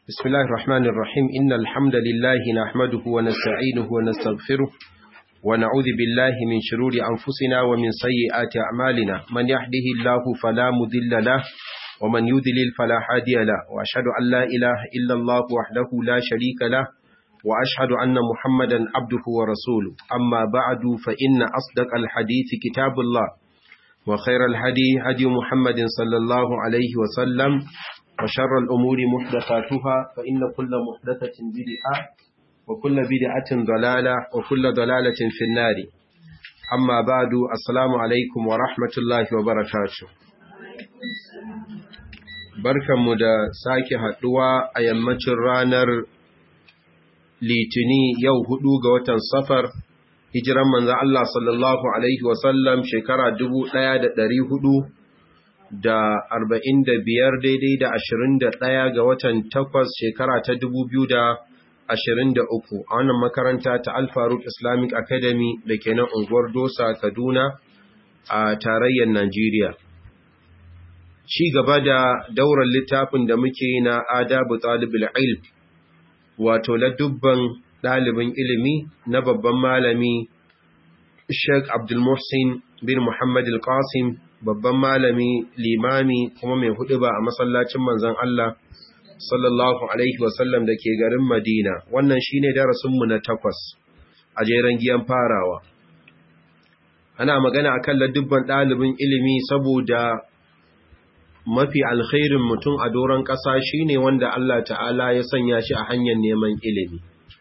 بسم الله الرحمن الرحيم إن الحمد لله نحمده ونستعينه ونستغفره ونعوذ بالله من شرور أنفسنا ومن سيئات أعمالنا من يهده الله فلا مذل له ومن يذلل فلا هادي له وأشهد أن لا إله إلا الله وحده لا شريك له وأشهد أن محمدا عبده ورسوله أما بعد فإن أصدق الحديث كتاب الله وخير الهدي هدي محمد صلى الله عليه وسلم وشر الأمور محدثاتها فإن كل محدثة بدعة وكل بدعة ضلالة وكل ضلالة في النار أما بعد السلام عليكم ورحمة الله وبركاته barkanmu da sake haɗuwa a yammacin ranar litini yau hudu ga watan safar hijiran manzan Allah sallallahu Alaihi wasallam shekara dubu ɗaya da ɗari hudu da arba'in da biyar daidai da ashirin da ɗaya ga watan takwas shekara ta dubu biyu da ashirin da uku a wannan makaranta ta alfaruk islamic academy da ke nan unguwar dosa kaduna a tarayyar najeriya ci gaba da daular littafin da muke na adabu talibul ilm wato ladubban ɗalibin ilimi na babban malami Sheikh Abdul Muhsin bin Muhammad Al-Qasim babban malami limami kuma mai huɗuba a masallacin manzon Allah sallallahu alaihi wasallam da ke garin Madina wannan shine darasinmu na takwas a jeren giyan farawa ana magana akan ladubban ɗalibin ilimi saboda mafi alkhairin mutum a doron ƙasa shine wanda Allah ta'ala ya sanya shi a hanyar neman ilimi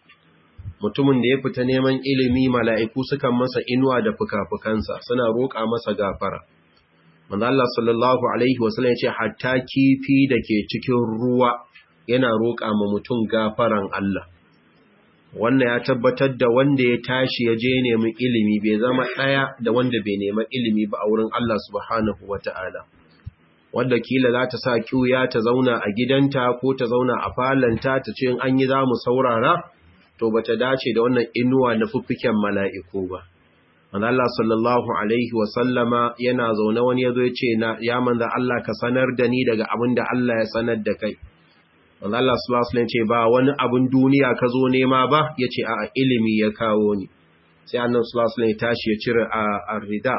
mutumin da ya fita neman ilimi mala'iku sukan masa inuwa da fuka-fukansa suna roƙa masa gafara manzo Allah sallallahu alaihi wasallam ya ce hatta kifi da ke cikin ruwa yana roƙa ma mutum gafaran Allah wannan ya tabbatar da wanda ya tashi ya je nemi ilimi bai zama ɗaya da wanda bai nema ilimi ba a wurin Allah subhanahu wata'ala wadda kila za ta sa ƙuya ta zauna a gidanta ko ta zauna a falanta ta ce an yi za mu saurara to ba ta dace da wannan inuwa na fuffiken mala'iku ba. Allah sallallahu Alaihi wasallama yana zaune wani ya zo ya ce, Ya manza Allah ka sanar da ni daga abin da Allah ya sanar da kai. Allah sallallahu Alaihi ce, Ba wani abin duniya ka zo nema ba, ya ce, A ilimi ya kawo ni. Sai annan sallallahu Alaihi tashi ya cire a rida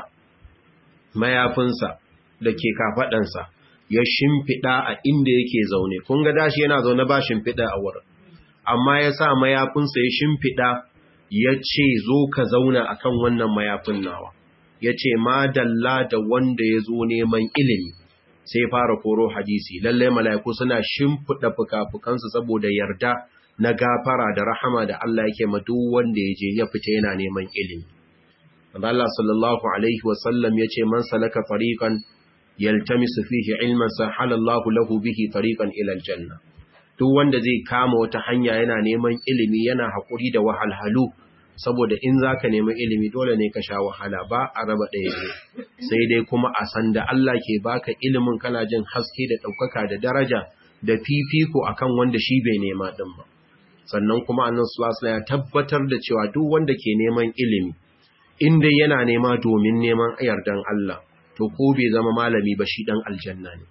mayafinsa da ke kafaɗansa, ya shimfiɗa a inda yake zaune. Kun ga dashi yana zaune ba shimfiɗa a wurin. amma ya sa mayafinsa ya shimfiɗa ya ce zo ka zauna a kan wannan mayafin nawa ya ce madalla da wanda ya zo neman ilimi sai fara koro hadisi lallai mala'iku suna shimfiɗa fuka-fukansu saboda yarda na gafara da rahama da Allah yake ma duk wanda ya je ya fita yana neman ilimi Allah sallallahu alaihi wasallam ya ce man salaka tariqan yaltamisu fihi ilman sahalallahu lahu bihi tariqan ila aljanna duk wanda zai kama wata hanya yana neman ilimi yana haƙuri da wahalhalu saboda in za ka nemi ilimi dole ne ka sha wahala ba a raba ɗaya ne sai dai kuma a san da Allah ke baka ilimin kana jin haske da ɗaukaka da daraja da fifiko akan wanda shi bai nema ɗin ba sannan kuma annan sulasula ya tabbatar da cewa duk wanda ke neman ilimi in dai yana nema domin neman yardan Allah to ko bai zama malami ba shi ɗan aljanna ne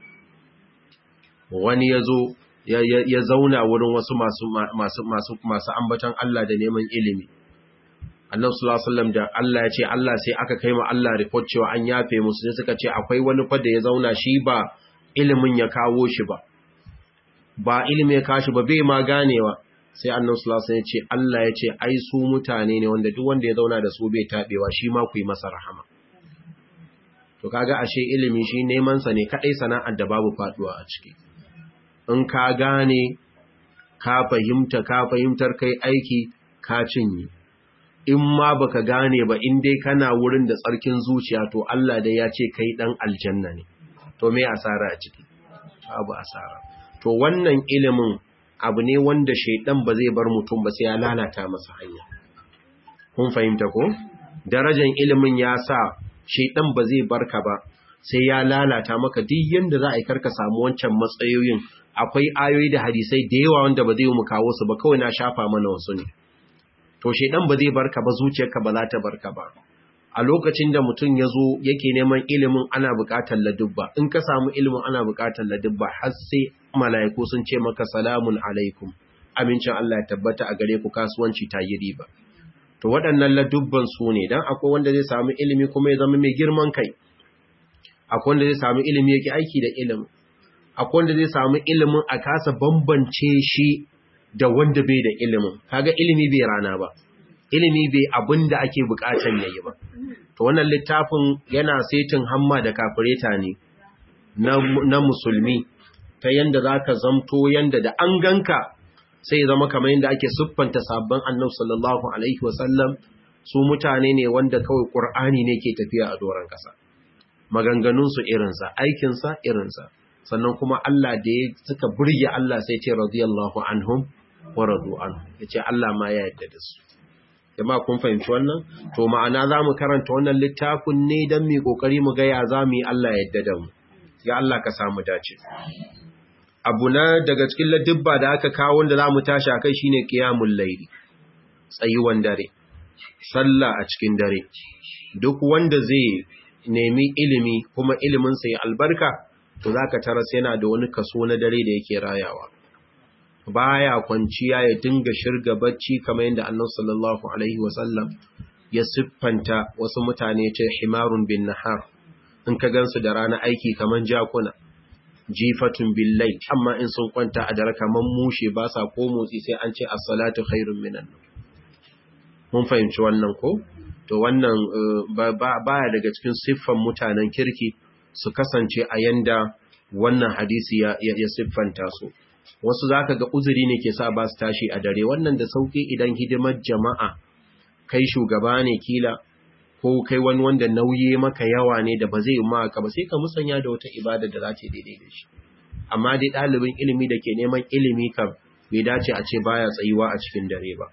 wani ya zo ya zauna wurin wasu masu ambatan Allah da neman ilimi. Allah sallallahu da Allah ya ce Allah sai aka kai ma Allah report cewa an yafe musu sai suka ce akwai wani fa da ya zauna shi ba ilimin ya kawo shi ba. Ba ilimi ya kashi ba bai ma ganewa. Sai Allah sallallahu ya ce Allah ya ce ai su mutane ne wanda duk wanda ya zauna da su bai tabewa shi ma ku yi masa rahama. To kaga ashe ilimi shi neman sa ne kadai sana'ar da babu faduwa a ciki. in ka gane ka fahimta ka fahimtar kai aiki ka cinye in ma baka gane ba in dai kana wurin da tsarkin zuciya to Allah dai ya ce kai dan aljanna ne to me asara a ciki abu asara to wannan ilimin abu ne wanda shaidan ba zai bar mutum ba sai ya lalata masa hanya kun fahimta ko darajar ilimin ya sa shaidan ba zai barka ba sai ya lalata maka duk yanda za a yi karka samu wancan matsayoyin akwai ayoyi da hadisai da yawa wanda ba zai mu kawo su ba kawai na shafa mana wasu ne to shedan ba zai barka ba zuciyarka ba za ta barka ba a lokacin da mutum ya zo yake neman ilimin ana buƙatar ladubba in ka samu ilimin ana buƙatar ladubba har sai mala'iku sun ce maka salamun alaikum amincin Allah ya tabbata a gare ku kasuwanci ta yi riba to waɗannan ladubban su ne dan akwai wanda zai samu ilimi kuma ya zama mai girman kai akwai wanda zai samu ilimi yake aiki da ilimi akwai wanda zai samu ilimin a kasa bambance shi da wanda bai da ilimin kaga ilimi bai rana ba ilimi bai abin da ake bukatan yayi ba to wannan littafin yana setin hamma da kafireta ne na, na musulmi ta yanda zaka zamto yanda da an ganka sai zama kamar yanda ake siffanta sabban annabi sallallahu alaihi wasallam su mutane ne wanda kawai qur'ani ne ke tafiya a doran kasa maganganun su irinsa aikin sa irinsa sannan kuma Allah da ya suka burge Allah sai ce radiyallahu anhum wa radu anhu yace Allah ma ya yarda da su jama'a kun fahimci wannan to ma'ana zamu karanta wannan littafin ne dan mu kokari mu ga ya zamu yi Allah ya yarda da mu ya Allah ka samu dace abu na daga cikin ladibba da aka kawo wanda zamu tashi akai shine qiyamul layli tsayuwan dare sallah a cikin dare duk wanda zai nemi ilimi kuma ilimin sa ya albarka to zaka taras yana da wani kaso na dare da yake rayawa baya kwanciya ya dinga shirga bacci kamar yadda Annabi sallallahu alaihi wasallam ya siffanta wasu mutane ce himarun bin nahar in ka gansu da rana aiki kaman jakuna jifatun billai amma in sun kwanta a dare kaman mushe ba sa ko motsi sai an ce as-salatu khairun minan mun fahimci wannan ko to wannan baya daga cikin siffan mutanen kirki su kasance a yanda wannan hadisi ya, ya, siffanta su wasu zaka ga uzuri ne ke sa ba su tashi a dare wannan da sauki idan hidimar jama'a kai shugaba ne kila ko kai wani wanda nauyi maka yawa ne da ba zai maka ba sai ka musanya da wata ibada da za ta daidai da shi amma dai ɗalibin ilimi da ke neman ilimi kam bai dace a ce baya tsayuwa a cikin dare ba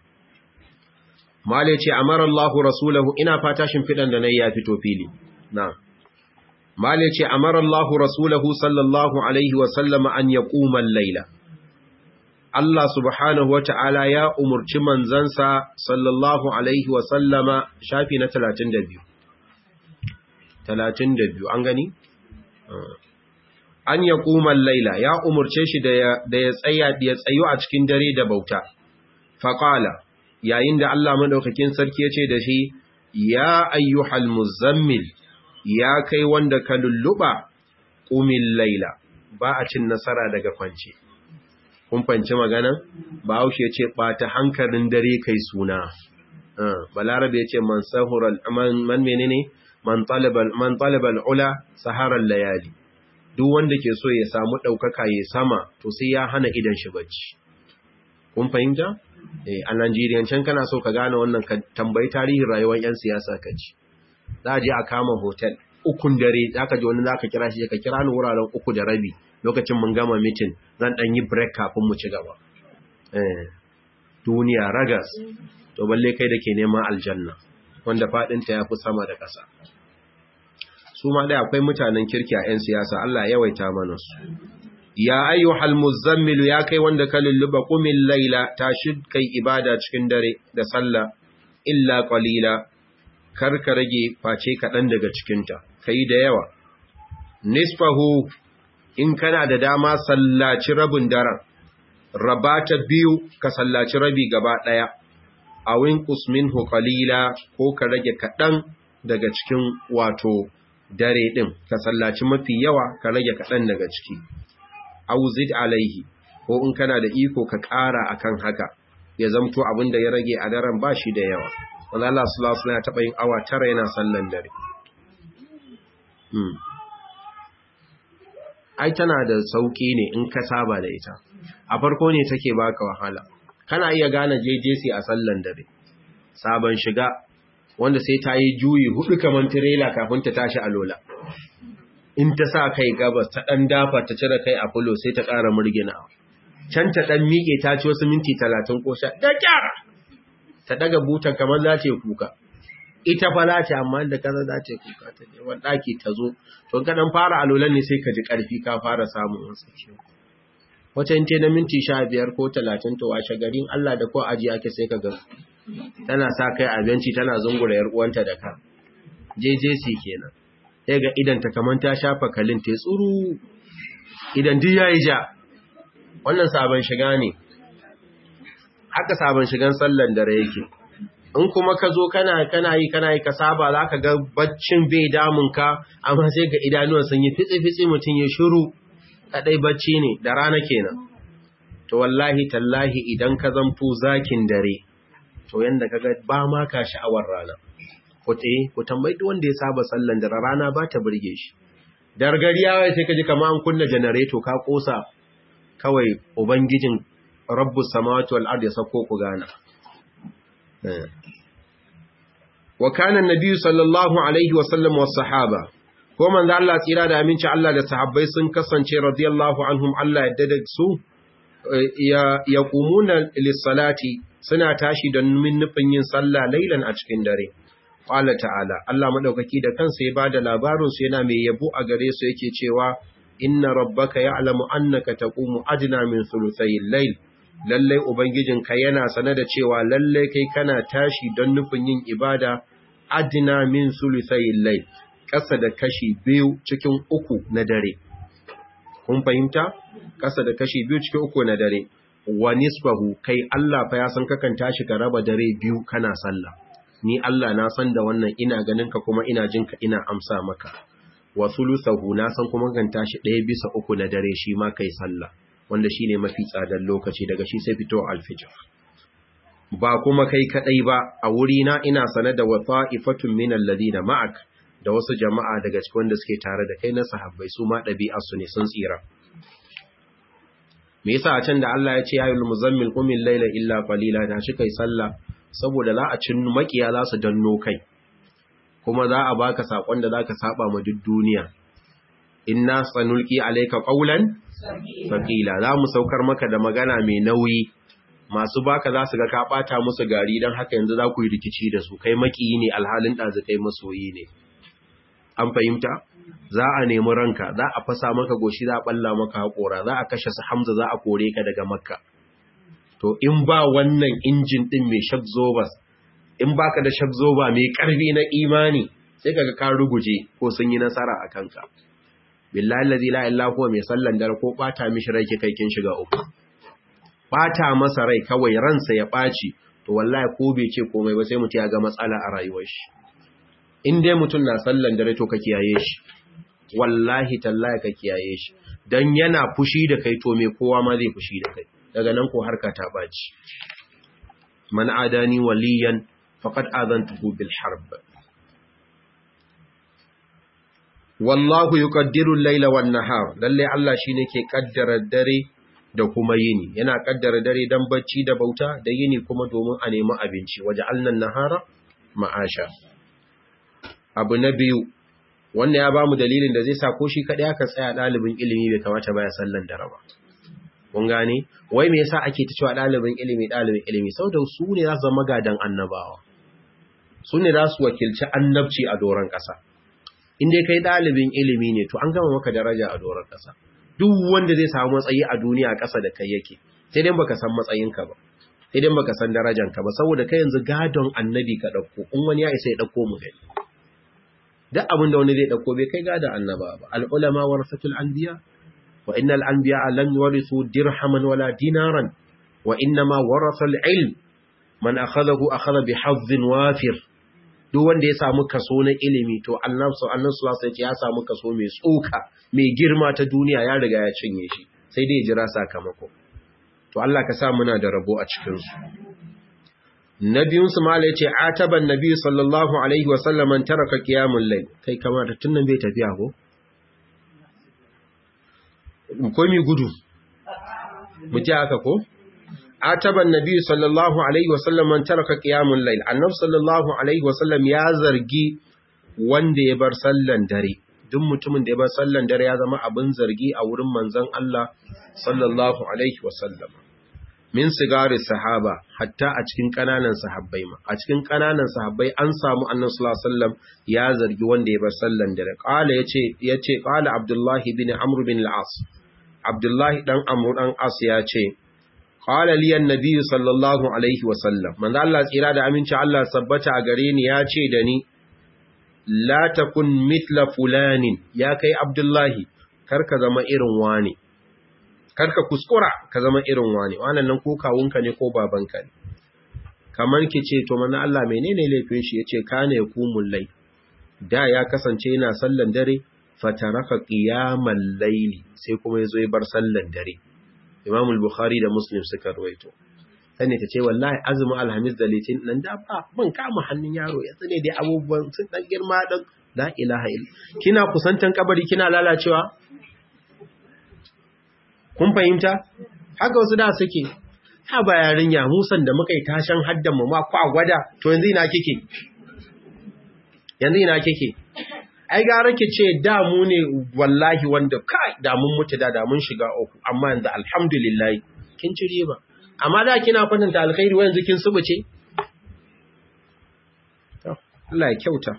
Male ce amara Allahu rasulahu ina fata shimfidan da nayi ya fito fili na'am Male ce amara Allahu rasulahu sallallahu alaihi wa sallama an yaquma al-laila Allah subhanahu wa ta'ala ya umurci manzansa sallallahu alaihi wa sallama shafi na 32 32 an gani an yaquma al-laila ya umurce shi da ya tsaya ya tsayo a cikin dare da bauta faqala yayin da Allah madaukakin sarki ya ce da shi ya ayyuhal muzammil ya kai wanda ka lulluba ƙumin laila ba a cin nasara daga kwance. Kun fanci magana? Ba haushe ce ɓata hankalin dare kai suna. Balarabe ya ce man sahural man menene man talibal ula saharar layali. Duk wanda ke so ya samu ɗaukaka ya sama to sai ya hana idan shi bacci. Kun fahimta? A Najeriya can kana so ka gane wannan ka tambayi tarihin rayuwar 'yan siyasa ka ci. za a je a kama hotel ukun dare za ka ji wani za ka kira shi ka kira ni wuraren uku da rabi lokacin mun gama mitin zan ɗan yi break kafin mu ci gaba duniya ragas to balle kai da ke neman aljanna wanda faɗinta ya fi sama da ƙasa su ma dai akwai mutanen kirki a 'yan siyasa Allah yawaita mana su ya ayyuhal muzammilu ya kai wanda ka lulluba qumil laila tashi kai ibada cikin dare da sallah illa qalila kar ka rage face kaɗan daga cikinta, ka yi da yawa. Nisfahu in kana da dama sallaci rabin daren, raba ta biyu ka sallaci rabi gaba ɗaya, a winkus min qalila ko ka rage kaɗan daga cikin wato dare ɗin, ka sallaci mafi yawa ka rage kaɗan daga ciki. Auzid alaihi, ko in kana da iko ka ƙara akan haka, ya zamto abin da ya rage a daren ba shi da yawa. wanda Allah sallallahu alaihi taɓa yin awa tara yana sallan dare. Ai tana da sauƙi ne in ka saba da ita. A farko ne take baka wahala. Kana iya gane JJC a sallan dare. Sabon shiga wanda sai ta yi juyi hudu kamar tirela kafin ta tashi a lola. In ta sa kai gabas ta ɗan dafa ta cire kai a fulo sai ta ƙara murginawa. Can ta ɗan miƙe ta ci wasu minti talatin ko sha da kyara. ta daga butan kamar za ta kuka ita fa za ta amma da kaza za ta kuka ta je wani ɗaki ta zo to ka dan fara alolan ne sai ka ji ƙarfi ka fara samun wasu ciwo wata in na minti sha biyar ko talatin to washe garin Allah da ko aji ake sai ka ga tana sa kai abinci tana zungura yar uwanta da ka JJC kenan sai ga idan ta kaman ta shafa kalin ta tsuru idan duk yayi ja wannan sabon shiga ne haka sabon shigan sallan dare yake in kuma ka zo kana kana yi kana yi ka saba za ka ga baccin bai damun ka amma sai ga idanuwan sun yi fitsi-fitsi mutum ya shiru kadai bacci ne da rana kenan to wallahi tallahi idan ka zamto zakin dare to yanda kaga ba ma ka sha'awar rana ku te ku tambayi duk wanda ya saba sallan dare rana ba ta burge shi dargariya sai ka ji kamar an kunna janareto ka kosa kawai ubangijin rabbus samawati wal ardi sako ku gana wa kana annabi sallallahu alaihi wa sallam was sahaba ko manzo Allah tsira da aminci Allah da sahabbai sun kasance radiyallahu anhum Allah yadda da su ya yaqumuna lis-salati suna tashi don min nufin yin sallah lailan a cikin dare qala ta'ala Allah madaukaki da kansa ya bada labarin su yana mai yabo a gare su yake cewa inna rabbaka ya'lamu annaka taqumu adna min thuluthayil layl lalle ubangijinka yana sane da cewa lalle kai kana tashi don nufin yin ibada adna min thuluthayil layl kasa da kashi biyu cikin uku na dare kun fahimta kasa da kashi biyu cikin uku na dare wa nisbahu kai Allah fa ya san kakan tashi ka raba dare biyu kana sallah ni Allah na san da wannan ina ganin ka kuma ina jin ka ina amsa maka wa thuluthahu na san kuma kan tashi ɗaya bisa uku na dare shi ma kai sallah wanda shine mafi tsadar lokaci daga shi sai fito alfijir ba kuma kai kadai ba a wuri na ina sane da wafa'ifatun min alladhina ma'ak da wasu jama'a daga cikin wanda suke tare da kai na sahabbai su ma ɗabi'arsu ne sun tsira me yasa a can da Allah ya ce ya yul muzammil qumil layla illa qalila da shi kai sallah saboda za a cin makiya za su danno kai kuma za a baka sakon da zaka saba ma duk duniya inna sanulqi alayka qawlan thaqila za mu saukar maka da magana mai nauyi masu baka za su ga ka bata musu gari dan haka yanzu za ku yi rikici da su kai makiyi ne alhalin dazu kai masoyi ne an fahimta za a nemi ranka za a fasa maka goshi za a balla maka haƙora za a kashe su hamza za a kore ka daga makka to in ba wannan injin din mai shakzobas in baka da shakzoba mai ƙarfi na imani sai kaga ka ruguje ko sun yi nasara a kanka billahi allazi la ilaha huwa mai sallan dare ko bata mishi rai kai kin shiga uku bata masa rai kawai ransa ya ɓaci to wallahi ko bai ce komai ba sai mutum ya ga matsala a rayuwar shi in dai mutum na sallan dare to ka kiyaye shi wallahi tallahi ka kiyaye shi dan yana fushi da kai to me kowa ma zai fushi da kai daga nan ko harka ta baci man adani waliyan faqad adantuhu bil harb wallahu yuqaddiru al-layla wan nahar lalle Allah shine ke kaddara dare da kuma yini yana kaddara dare dan bacci da bauta da yini kuma domin a nemi abinci waje alnan nahara ma'asha abu na biyu wannan ya bamu dalilin da zai sa ko shi kadai aka tsaya dalibin ilimi bai kamata baya sallan dare ba kun gane wai me yasa ake ta cewa dalibin ilimi dalibin ilimi saboda su ne za su zama gadan annabawa su ne za su wakilci annabci a doron kasa in dai kai dalibin ilimi ne to an gama maka daraja a doron kasa duk wanda zai samu matsayi a duniya kasa da kai yake sai dai baka san matsayinka ba sai dai baka san darajanka ba saboda kai yanzu gadon annabi ka dauko in wani ya isa ya dauko mu gani duk abin da wani zai dauko bai kai gada annaba ba al-ulama warasatul anbiya wa innal anbiya lam yurithu dirhaman wala dinaran wa inma warasa al-ilm man akhadahu akhadha bi hazzin wafir duk wanda ya samu kaso na ilimi to annabi sallallahu alaihi wasallam ya samu kaso mai tsoka mai girma ta duniya ya riga ya cinye shi sai dai jira sakamako to Allah ka sa muna da rabo a cikin su nabiyun su mala yace ataban nabi sallallahu alaihi wasallam man taraka qiyamul layl kai kamar tun nan bai tafiya ko ko mi gudu mu ji haka ko ataban nabi sallallahu alaihi wasallam man taraka qiyamul layl annabi sallallahu alaihi wasallam ya zargi wanda ya bar sallan dare duk mutumin da ya bar sallan dare ya zama abin zargi a wurin manzon Allah sallallahu alaihi wasallam min sigari sahaba hatta a cikin kananan sahabbai ma a cikin kananan sahabbai an samu annabi sallallahu alaihi wasallam ya zargi wanda ya bar sallan dare qala yace yace qala abdullahi bin amr bin al-as abdullahi dan amr dan as yace qala li annabi sallallahu alaihi wasallam manzo Allah tsira da aminci Allah sabbata a gare ni yace da ni la takun mithla fulanin ya kai abdullahi karka zama irin wani karka kuskura ka zama irin wani wannan nan ko kawunka ne ko babanka ne kamar ki ce to mana Allah menene laifin shi yace kana yakumul lay da ya kasance yana sallan dare fataraka qiyamal layli sai kuma yazo ya bar sallan dare Imam al-Bukhari da Muslim suka ruwaito sani ta ce wallahi azumin alhamis da litin nan da ba ban kama hannun yaro ya tsane dai abubuwan sun dan girma dan la ilaha illa kina kusantan kabari kina lalacewa kun fahimta haka wasu da suke ha ba yarinya musan da muka yi tashan haddan mu ma kwa gwada to yanzu ina kike yanzu ina kike ai gara ki ce da mu ne wallahi wanda kai da mun mutu da da mun shiga uku amma yanzu alhamdulillah kin ci riba amma da kina kwatanta alkhairi wa yanzu kin subuce to Allah ya kyauta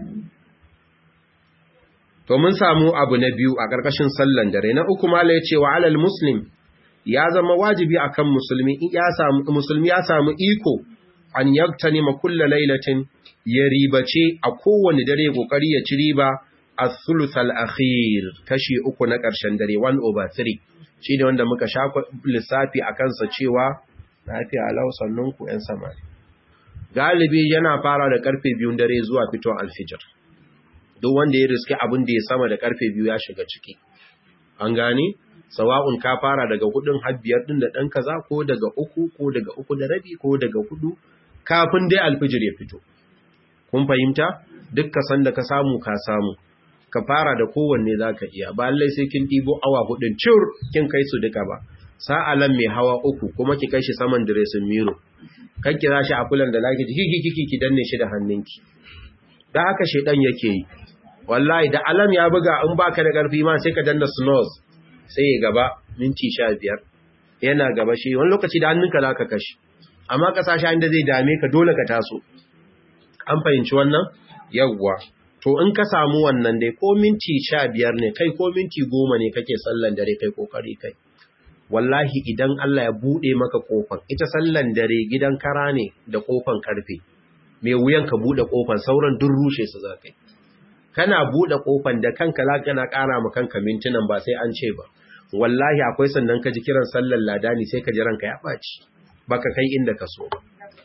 to mun samu abu na biyu a ƙarƙashin sallan dare na uku mala yace wa alal muslim ya zama wajibi akan musulmi ya samu musulmi ya samu iko an yaktanima kullu lailatin ya ribace a kowane dare kokari ya ci riba as-thuluth al-akhir kashi uku na ƙarshen dare 1 over 3 shine wanda muka shafa lissafi akan sa cewa lafiya alau sannunku ƴan samari galibi yana fara da karfe 2 dare zuwa fitowar alfijir duk wanda ya riske abin da ya sama da karfe biyu ya shiga ciki an gane sawa'un ka fara daga hudun har biyar din da dan kaza ko daga uku ko daga uku da rabi ko daga hudu kafin dai alfijir ya fito kun fahimta duk ka san da ka samu ka samu ka fara da kowanne zaka iya ba lallai sai kin dibo awa hudun cur kin kai su duka ba sa'alan mai hawa uku kuma ki kai shi saman diresin miro kan kira shi a kulan da laki kiki kiki ki danne shi da hannunki da haka shedan yake yi wallahi da alam ya buga in baka da ƙarfi ma sai ka danna snooze sai ya gaba minti sha biyar yana gaba shi wani lokaci da hannunka za ka kashi amma kasashe inda zai dame ka dole ka taso an fahimci wannan yawwa to in ka samu wannan dai ko minti sha biyar ne kai ko minti goma ne kake sallan dare kai kokari kai wallahi idan Allah ya buɗe maka kofan ita sallan dare gidan kara ne da kofan karfe mai wuyan ka buɗe kofan sauran duk rushe su za kai kana buɗe ƙofan da kanka za kana ƙara ma kanka mintunan ba sai an ce ba wallahi akwai sannan ka ji kiran sallar ladani sai ka ji ranka ya ɓaci baka kai inda ka so ba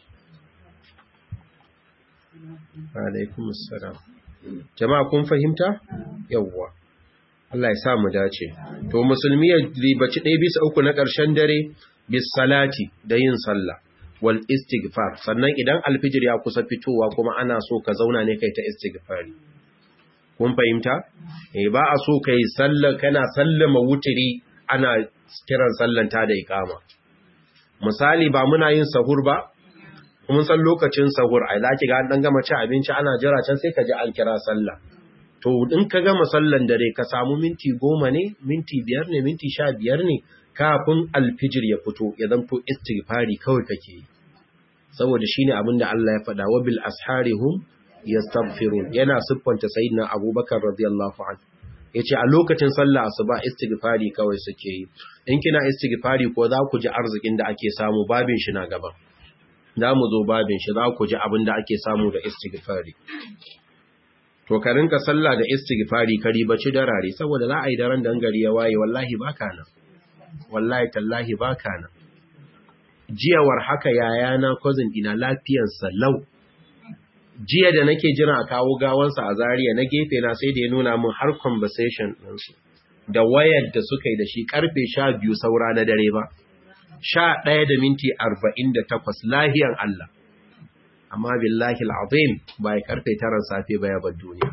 alaikum assalam jama'a kun fahimta yawwa Allah ya sa mu dace to musulmi ya ribaci ɗaya bisa uku na ƙarshen dare bis salati da yin sallah wal istighfar sannan idan alfijir ya kusa fitowa kuma ana so ka zauna ne kai ta istighfari kun fahimta eh ba a so kai sallar kana sallama wutiri ana kiran sallan ta da ikama misali ba muna yin sahur ba mun san lokacin sahur ai zaki ga an dan gama ci abinci ana jira can sai ka ji an kira sallah to in ka gama sallan dare ka samu minti goma ne minti biyar ne minti sha biyar ne kafin alfijir ya fito ya zanto istighfari kawai kake yi saboda shine abin da Allah ya faɗa wa bil asharihum yastaghfirun yana siffanta sayyidina abubakar radiyallahu anhu yace a lokacin sallah asuba istighfari kawai suke yi in kina istighfari ko za ku ji arzikin da ake samu babin shi na gaba za mu zo babin shi za ku ji abin da ake samu da istighfari to ka rinka sallah da istighfari ka ribaci darare saboda za a yi daren dangari ya waye wallahi baka nan wallahi tallahi baka nan jiyawar haka yayana cousin ina lafiyarsa lau jiya da nake jira a kawo gawansa a zariya na gefe na sai da ya nuna min har conversation ɗinsu da wayar da suka yi da shi karfe sha biyu saura na dare ba sha ɗaya da minti arba'in da takwas lahiyan Allah amma billahi al'azim ba ya karfe taran safe ba ya bar duniya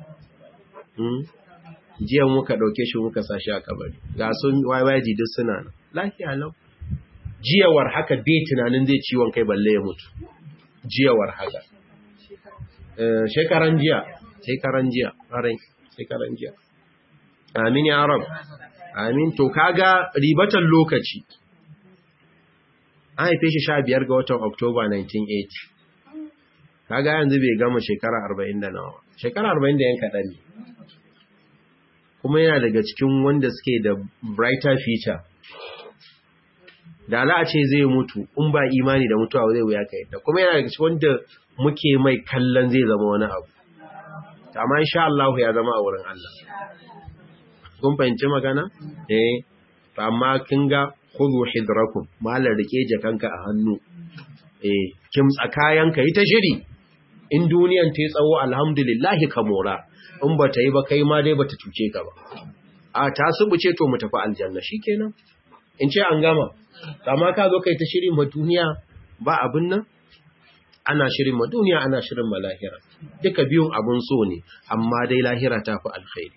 jiya muka ɗauke shi muka sa shi a kabari ga sun YYG duk suna nan lafiya lau jiyawar haka bai tunanin zai ciwon kai balle ya mutu jiyawar haka shekaran jiya shekaran jiya ƙarai shekaran jiya amin ya rab amin to kaga ribatan lokaci an haife shi sha biyar ga watan oktoba 1980 kaga yanzu bai gama shekara arba'in da nawa shekara arba'in da yan kaɗan ne kuma yana daga cikin wanda suke da brighter future da ala a ce zai mutu in ba imani da mutuwa zai wuya kai da kuma yana daga cikin wanda muke mai kallon zai zama wani abu amma insha Allah ya zama a wurin Allah kun fahimci magana eh amma kin ga khudhu hidrakum malar rike jakanka a hannu eh kimtsa kayanka yi ta shiri in duniyan ta yi tsawo alhamdulillah ka mora in ba ta yi ba kai ma dai ba ta cuce ka ba a ta subuce to mu tafi aljanna shikenan in ce an gama amma ka zo kai ta shirin ma duniya ba abin nan ana shirin ma duniya ana shirin ma lahira duka biyun abun so ne amma dai lahira ta fi alkhairi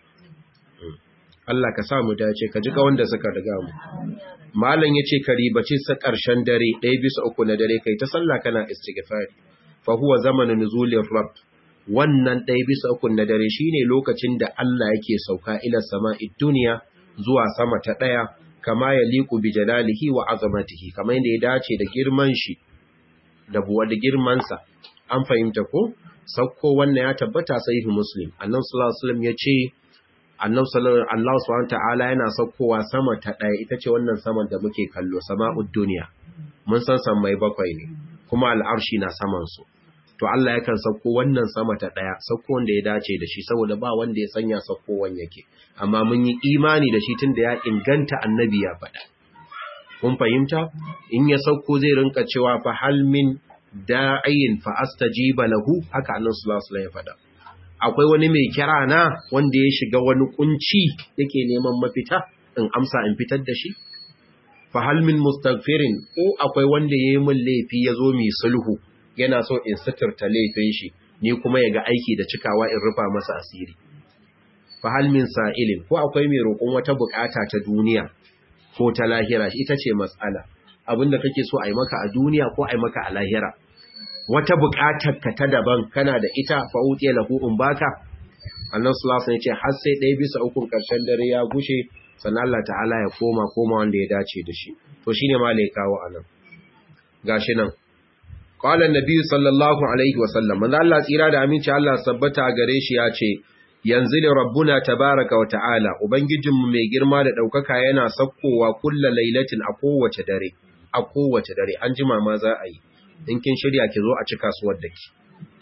Allah ka sa mu dace ka ji ga wanda suka riga mu malam yace ka ribace sa karshen dare ɗaya bisa uku na dare kai ta sallah kana istighfar fa huwa zamanin nuzulir rabb wannan ɗaya bisa uku na dare shine lokacin da Allah yake sauka ila sama'id duniya zuwa sama ta ɗaya kama ya liku bi jalalihi wa azamatihi kamar yadda ya dace da girman shi da buwa da girmansa an fahimta ko sauko wannan ya tabbata sahihu muslim annabi sallallahu alaihi wasallam yace annabi sallallahu Allah subhanahu ta'ala yana saukowa sama ta ɗaya ita ce wannan saman da muke kallo sama'ud duniya mun san mai bakwai ne kuma al'arshi na saman su to Allah yakan sauko wannan sama ta ɗaya sauko wanda ya dace da shi saboda ba wanda ya sanya saukowan yake amma mun yi imani da shi tunda ya inganta annabi ya faɗa kun fahimta in ya sauko zai rinka cewa fa hal min da'in fa astajiba lahu haka annabi sallallahu alaihi wasallam ya faɗa akwai wani mai kira na wanda ya shiga wani kunci yake neman mafita in amsa in fitar da shi fa hal min mustaghfirin ko akwai wanda yayi min laifi yazo mi sulhu yana so in suturta laifin shi ni kuma yaga aiki da cikawa in rufa masa asiri fa hal min sa'ilin ko akwai mai roƙon wata bukata ta duniya ko ta lahira ita ce matsala abinda kake so a yi maka a duniya ko a yi maka a lahira wata buƙatar ka ta daban kana da ita fa utiya lahu in baka annabi sallallahu alaihi wasallam ya ce har sai ɗaya bisa ukun ƙarshen dare ya gushe sannan Allah ta'ala ya koma koma wanda ya dace da shi to shine ma lai kawo anan gashi nan qala annabi sallallahu alaihi wasallam manzo Allah tsira da aminci Allah sabbata gare shi ya ce yanzu li rabbuna tabaraka wa ta'ala ubangijinmu mai girma da daukaka yana sakkowa kullu lailatin a kowace dare a kowace dare an jima ma za a yi in kin shirya ki zo a ci kasuwar da ki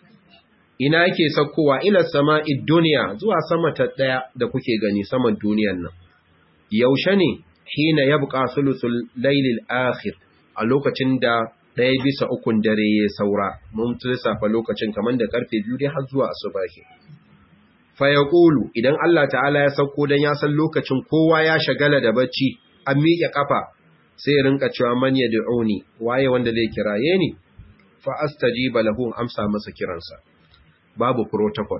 ina yake sakkowa ila sama'id duniya zuwa sama ta daya da kuke gani saman duniyar nan yaushe ne hina yabqa sulusul laylil akhir a lokacin da ɗaya bisa ukun dare ya saura mun lissafa lokacin kamar da karfe biyu dai har zuwa asubahi fa yaqulu idan Allah ta'ala ya sauko dan ya san lokacin kowa ya shagala da bacci an miƙe kafa sai rinka cewa man yad'uni waye wanda zai kiraye ni fa astajiba lahu amsa masa kiransa babu protocol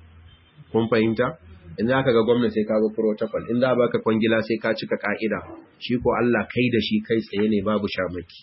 kun fahimta in za ka ga gwamnati sai ka ga protocol in za baka kwangila sai ka cika ka'ida shi ko Allah kai da shi kai tsaye ne babu shamaki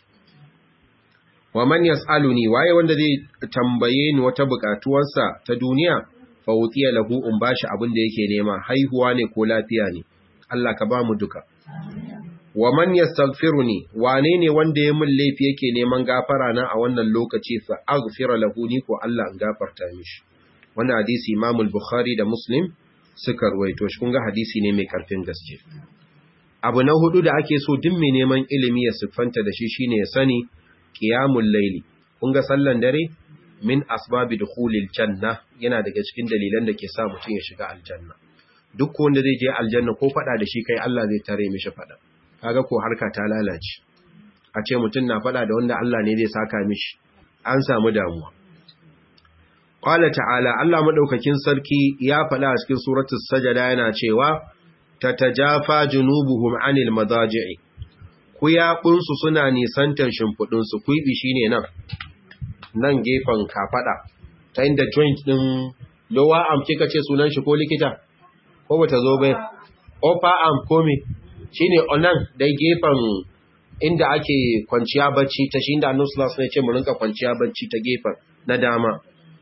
wa man yas'aluni waye wanda zai tambaye ni wata bukatuwarsa ta duniya fa utiya lahu in bashi abin da yake nema haihuwa ne ko lafiya ne Allah ka ba mu duka wa man yastaghfiruni wane ne wanda ya mun laifi yake neman gafara na a wannan lokaci fa aghfira lahu ni ko Allah in gafarta mishi wannan hadisi Imam al-Bukhari da Muslim suka ruwaito shi kun ga hadisi ne mai karfin gaske abu na hudu da ake so duk mai neman ilimi ya siffanta da shi shine ya sani qiyamul layli kun ga sallan dare min asbabi dukhulil janna yana daga cikin dalilan da ke sa mutum ya shiga aljanna duk wanda zai je aljanna ko fada da shi kai Allah zai tare mishi fada kaga ko harka ta lalace a ce mutum na fada da wanda Allah ne zai saka mishi an samu damuwa qala ta'ala Allah madaukakin sarki ya fada a cikin suratul sajada yana cewa tatajafa junubuhum anil madaji'i kuyabun su suna nisantar shimfudun su kuibi shine nan nan gefen kafada ta inda joint din lower arm kika ce sunan shi ko likita ko bata zo bai upper arm ko me shine onan dai gefen inda ake kwanciya bacci ta shi inda annabi sallallahu alaihi wasallam ya ce mu rinka kwanciya bacci ta gefen na dama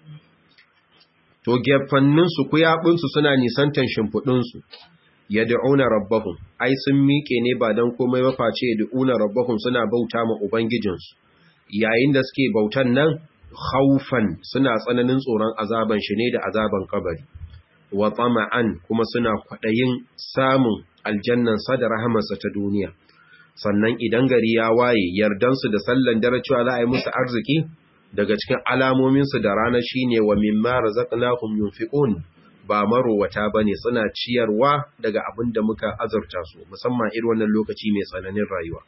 to gefannin su kuyabun su suna nisantan shimfudun su yad'una rabbahum ai sun miƙe ne ba dan komai ba face yad'una rabbahum suna bauta ma ubangijin su yayin da suke bautan nan khaufan suna tsananin tsoron azaban shi ne da azaban kabari wa tama'an kuma suna kwadayin samun aljannansa da rahamarsa ta duniya sannan idan gari ya waye yardansu da sallan dare cewa za a yi musu arziki daga cikin alamominsu da rana shine wa mimma razaqnahum yunfiqun ba marowata bane suna ciyarwa daga abin da muka azurta su musamman irin wannan lokaci mai tsananin rayuwa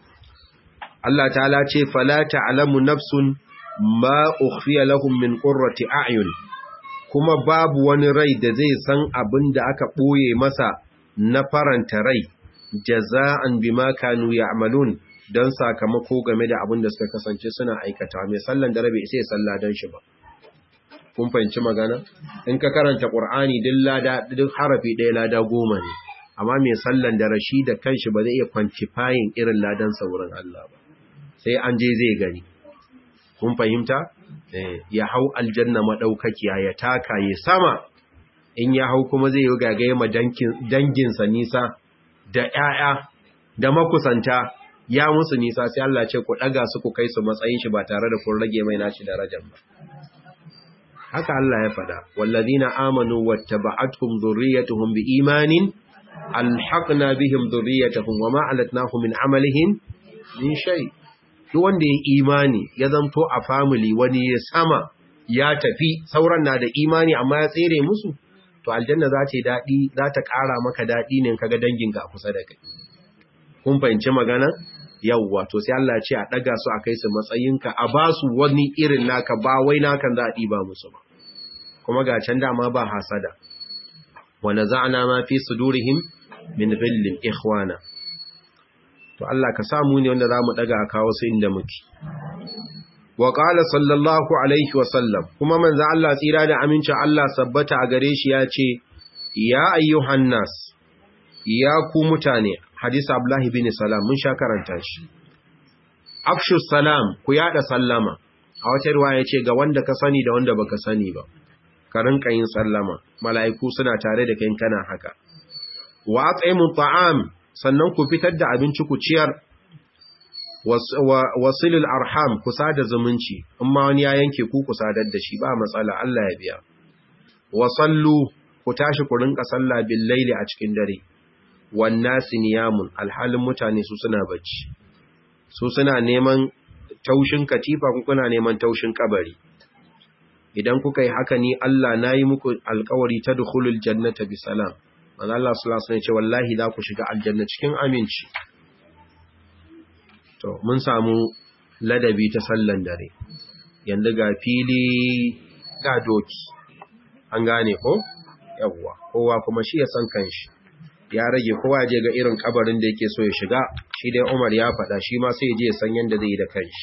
Allah ta'ala ce fala ta'lamu nafsun ma ukhfiya lahum min qurrati a'yun kuma babu wani rai da zai san abin da aka boye masa na faranta rai jaza'an bima kanu ya'malun dan sakamako game da abin da suka kasance suna aikata mai sallan da rabe sai salla dan shi ba kun fahimci magana in ka karanta qur'ani duk lada duk harafi ɗaya lada goma ne amma mai sallan da rashi da kanshi ba zai iya quantifying irin ladan saurin Allah ba sai an je zai gani kun fahimta ya hau aljanna madaukakiya ya taka ya sama in ya hau kuma zai yi gagaye ma danginsa nisa da ƴaƴa da makusanta ya musu nisa sai Allah ce ku daga su ku kai su matsayin shi ba tare da kun rage mai nashi darajar ba haka Allah ya faɗa wallazina amanu wattaba'atuhum dhurriyyatuhum biimanin alhaqna bihim dhurriyyatuhum wama alatnahum min amalihim min shay' duk wanda ya imani ya zanto a family wani ya sama ya tafi sauran na da imani amma ya tsere musu to aljanna za ta daɗi za ta ƙara maka daɗi ne kaga danginka a kusa da kai kun fahimci magana yawwa to sai Allah ya ce a ɗaga su a kai su matsayinka a ba su wani irin naka ba wai nakan za a ɗiba musu ba kuma ga can dama ba hasada wa naza'na ma fi sudurihim min ghillin ikhwana to Allah ka samu ne wanda za mu daga a kawo su inda muke wa qala sallallahu alaihi wa sallam kuma manzo Allah tsira da amincin Allah sabbata a gare shi ya ce ya ayyuhan nas ya ku mutane hadisi Abdullah bin Salam mun sha karanta shi afshu salam ku yada sallama a wata riwaya ce ga wanda ka sani da wanda baka sani ba ka rinka yin sallama mala'iku suna tare da kai kana haka wa at'imu ta'am sannan ku fitar da abinci ku ciyar wasilul arham ku sada zumunci in ma wani ya yanke ku ku sadar da shi ba matsala Allah ya biya wasallu ku tashi ku rinka sallah bil laili a cikin dare wan nasi niyamun alhalin mutane su suna bacci su suna neman taushin katifa ku kuna neman taushin kabari idan kuka yi haka ni Allah nayi muku alƙawari tadkhulul jannata bisalam manzo Allah sallallahu alaihi wasallam ya ce wallahi za ku shiga aljanna cikin aminci to mun samu ladabi ta sallan dare yanzu ga fili ga doki an gane ko yawwa kowa kuma shi ya san kanshi ya rage kowa je ga irin kabarin da yake so ya shiga shi dai Umar ya faɗa shi ma sai ya je ya san yanda zai yi da kanshi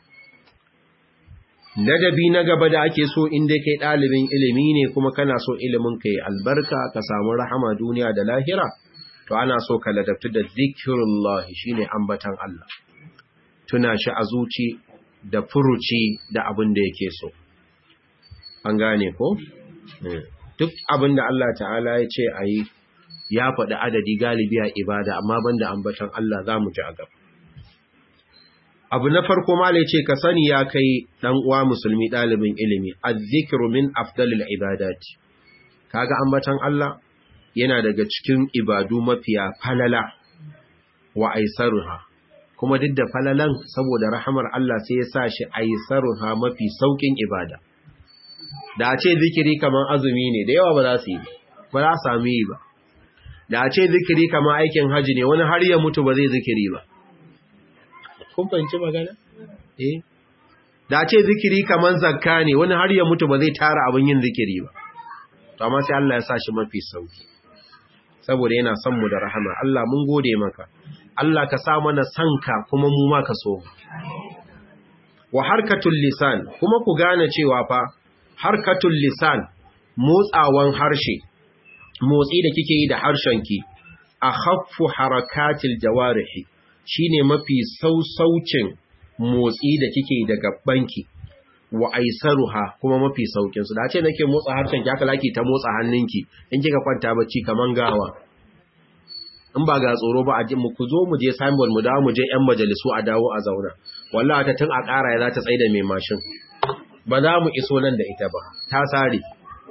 ladabi na gaba da ake so inda kai ɗalibin ilimi ne kuma kana so ilimin ka yi albarka ka samu rahama duniya da lahira to ana so ka ladabtu da zikirullah shine ambatan Allah tuna shi a zuci da furuci da abin da yake so an gane ko duk abin da Allah ta'ala ya ce a yi ya faɗi adadi galibi a ibada amma banda ambatan Allah za mu ji a gaba abu na farko malai ce ka sani ya kai dan uwa musulmi dalibin ilimi azzikru min afdalil ibadati kaga ambatan Allah yana daga cikin ibadu mafiya falala wa aisaruha kuma duk da falalan saboda rahamar Allah sai ya sa shi aisaruha mafi saukin ibada da a ce zikiri kaman azumi ne da yawa ba za su yi ba za su sami yi ba da a ce zikiri kaman aikin haji ne wani har ya mutu ba zai zikiri ba kun fahimci magana? Eh. Da ce zikiri kaman zakka ne, wani har ya mutu ba zai tara abin yin zikiri ba. To amma sai Allah ya sa shi mafi sauki. Saboda yana son mu da rahama, Allah mun gode maka. Allah ka sa mana sanka kuma mu ma ka so. Wa harkatul lisan, kuma ku gane cewa fa harkatul lisan motsawan harshe, motsi da kike yi da harshenki, a haffu harakatil jawarihi. shine mafi sausaucin motsi da kike daga banki wa aisaruha kuma mafi saukin su da ce nake motsa harshen ki haka laki ta motsa hannunki in kika kwanta bacci kaman gawa in ba ga tsoro ba a ji mu ku zo mu je signboard mu dawo mu je yan majalisu a dawo a zauna wallahi ta tun a ƙara ya za ta tsaida mai mashin ba za mu iso nan da ita ba ta sare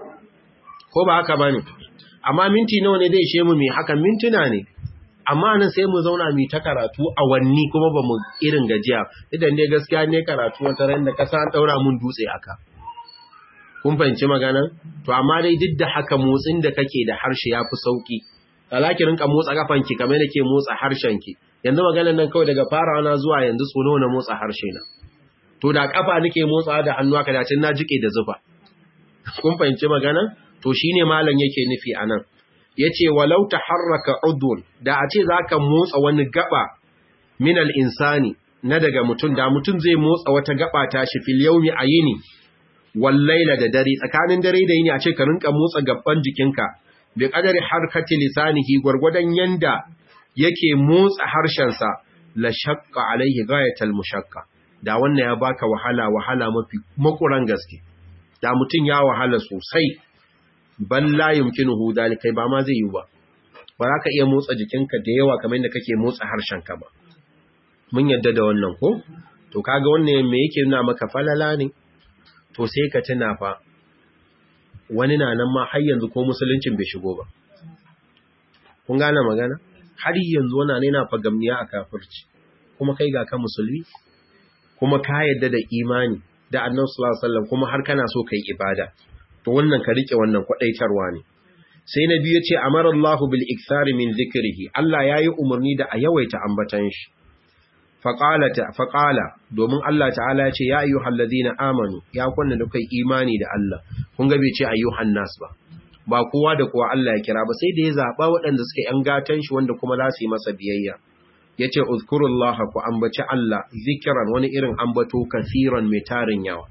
ko ba haka bane amma minti nawa ne zai ishe mu mai hakan mintuna ne amma nan sai mu zauna mu ta karatu awanni kuma ba mu irin gajiya idan dai gaskiya ne karatu wata ran da kasa an daura mun dutse aka kun fahimci magana to amma dai duk da haka motsin da kake da harshe yafi sauki alaki rinka motsa kafanki kamar da ke motsa harshenki yanzu maganar nan kawai daga farawa na zuwa yanzu tsono na motsa harshe na to da kafa nake motsa da hannu aka dace na jike da zufa kun fahimci magana to shine malam yake nufi anan yace walau taharraka udun da a ce zaka motsa wani gaba min al-insani na daga mutum da mutum zai motsa wata gaba ta shi fil yawmi ayini wal layla da dare tsakanin dare da yini a ce ka rinka motsa gaban jikinka bi qadari harkati lisanihi gurgudan yanda yake motsa harshen sa la shaqqa alaihi ghayatal mushaqqa da wannan ya baka wahala wahala mafi makuran gaske da mutum ya wahala sosai bal la yumkinuhu dalika ba ma zai yi ba ba za ka iya motsa jikinka da yawa kamar yadda kake motsa harshenka ba mun yadda da wannan ko to kaga wannan me yake nuna maka falala ne to sai ka tuna fa wani na nan ma har yanzu ko musuluncin bai shigo ba kun gane magana har yanzu wannan ne na fagamniya a kafirci kuma kai ga ka musulmi kuma ka yadda da imani da annabi sallallahu alaihi wasallam kuma har kana so kai ibada to wannan ka rike wannan kwadaitarwa ne sai na biyu ce amara Allahu bil ikthari min zikrihi Allah yayi umarni da a yawaita ambatan shi faqalata faqala domin Allah ta'ala ya ce ya ayyuhal ladina amanu ya kunna da kai imani da Allah kun ga bai ce ayyuhan nas ba ba kowa da kowa Allah ya kira ba sai da ya zaba waɗanda suka yan gatan shi wanda kuma za su yi masa biyayya yace uzkurullaha ku ambaci Allah zikran wani irin ambato kasiran mai tarin yawa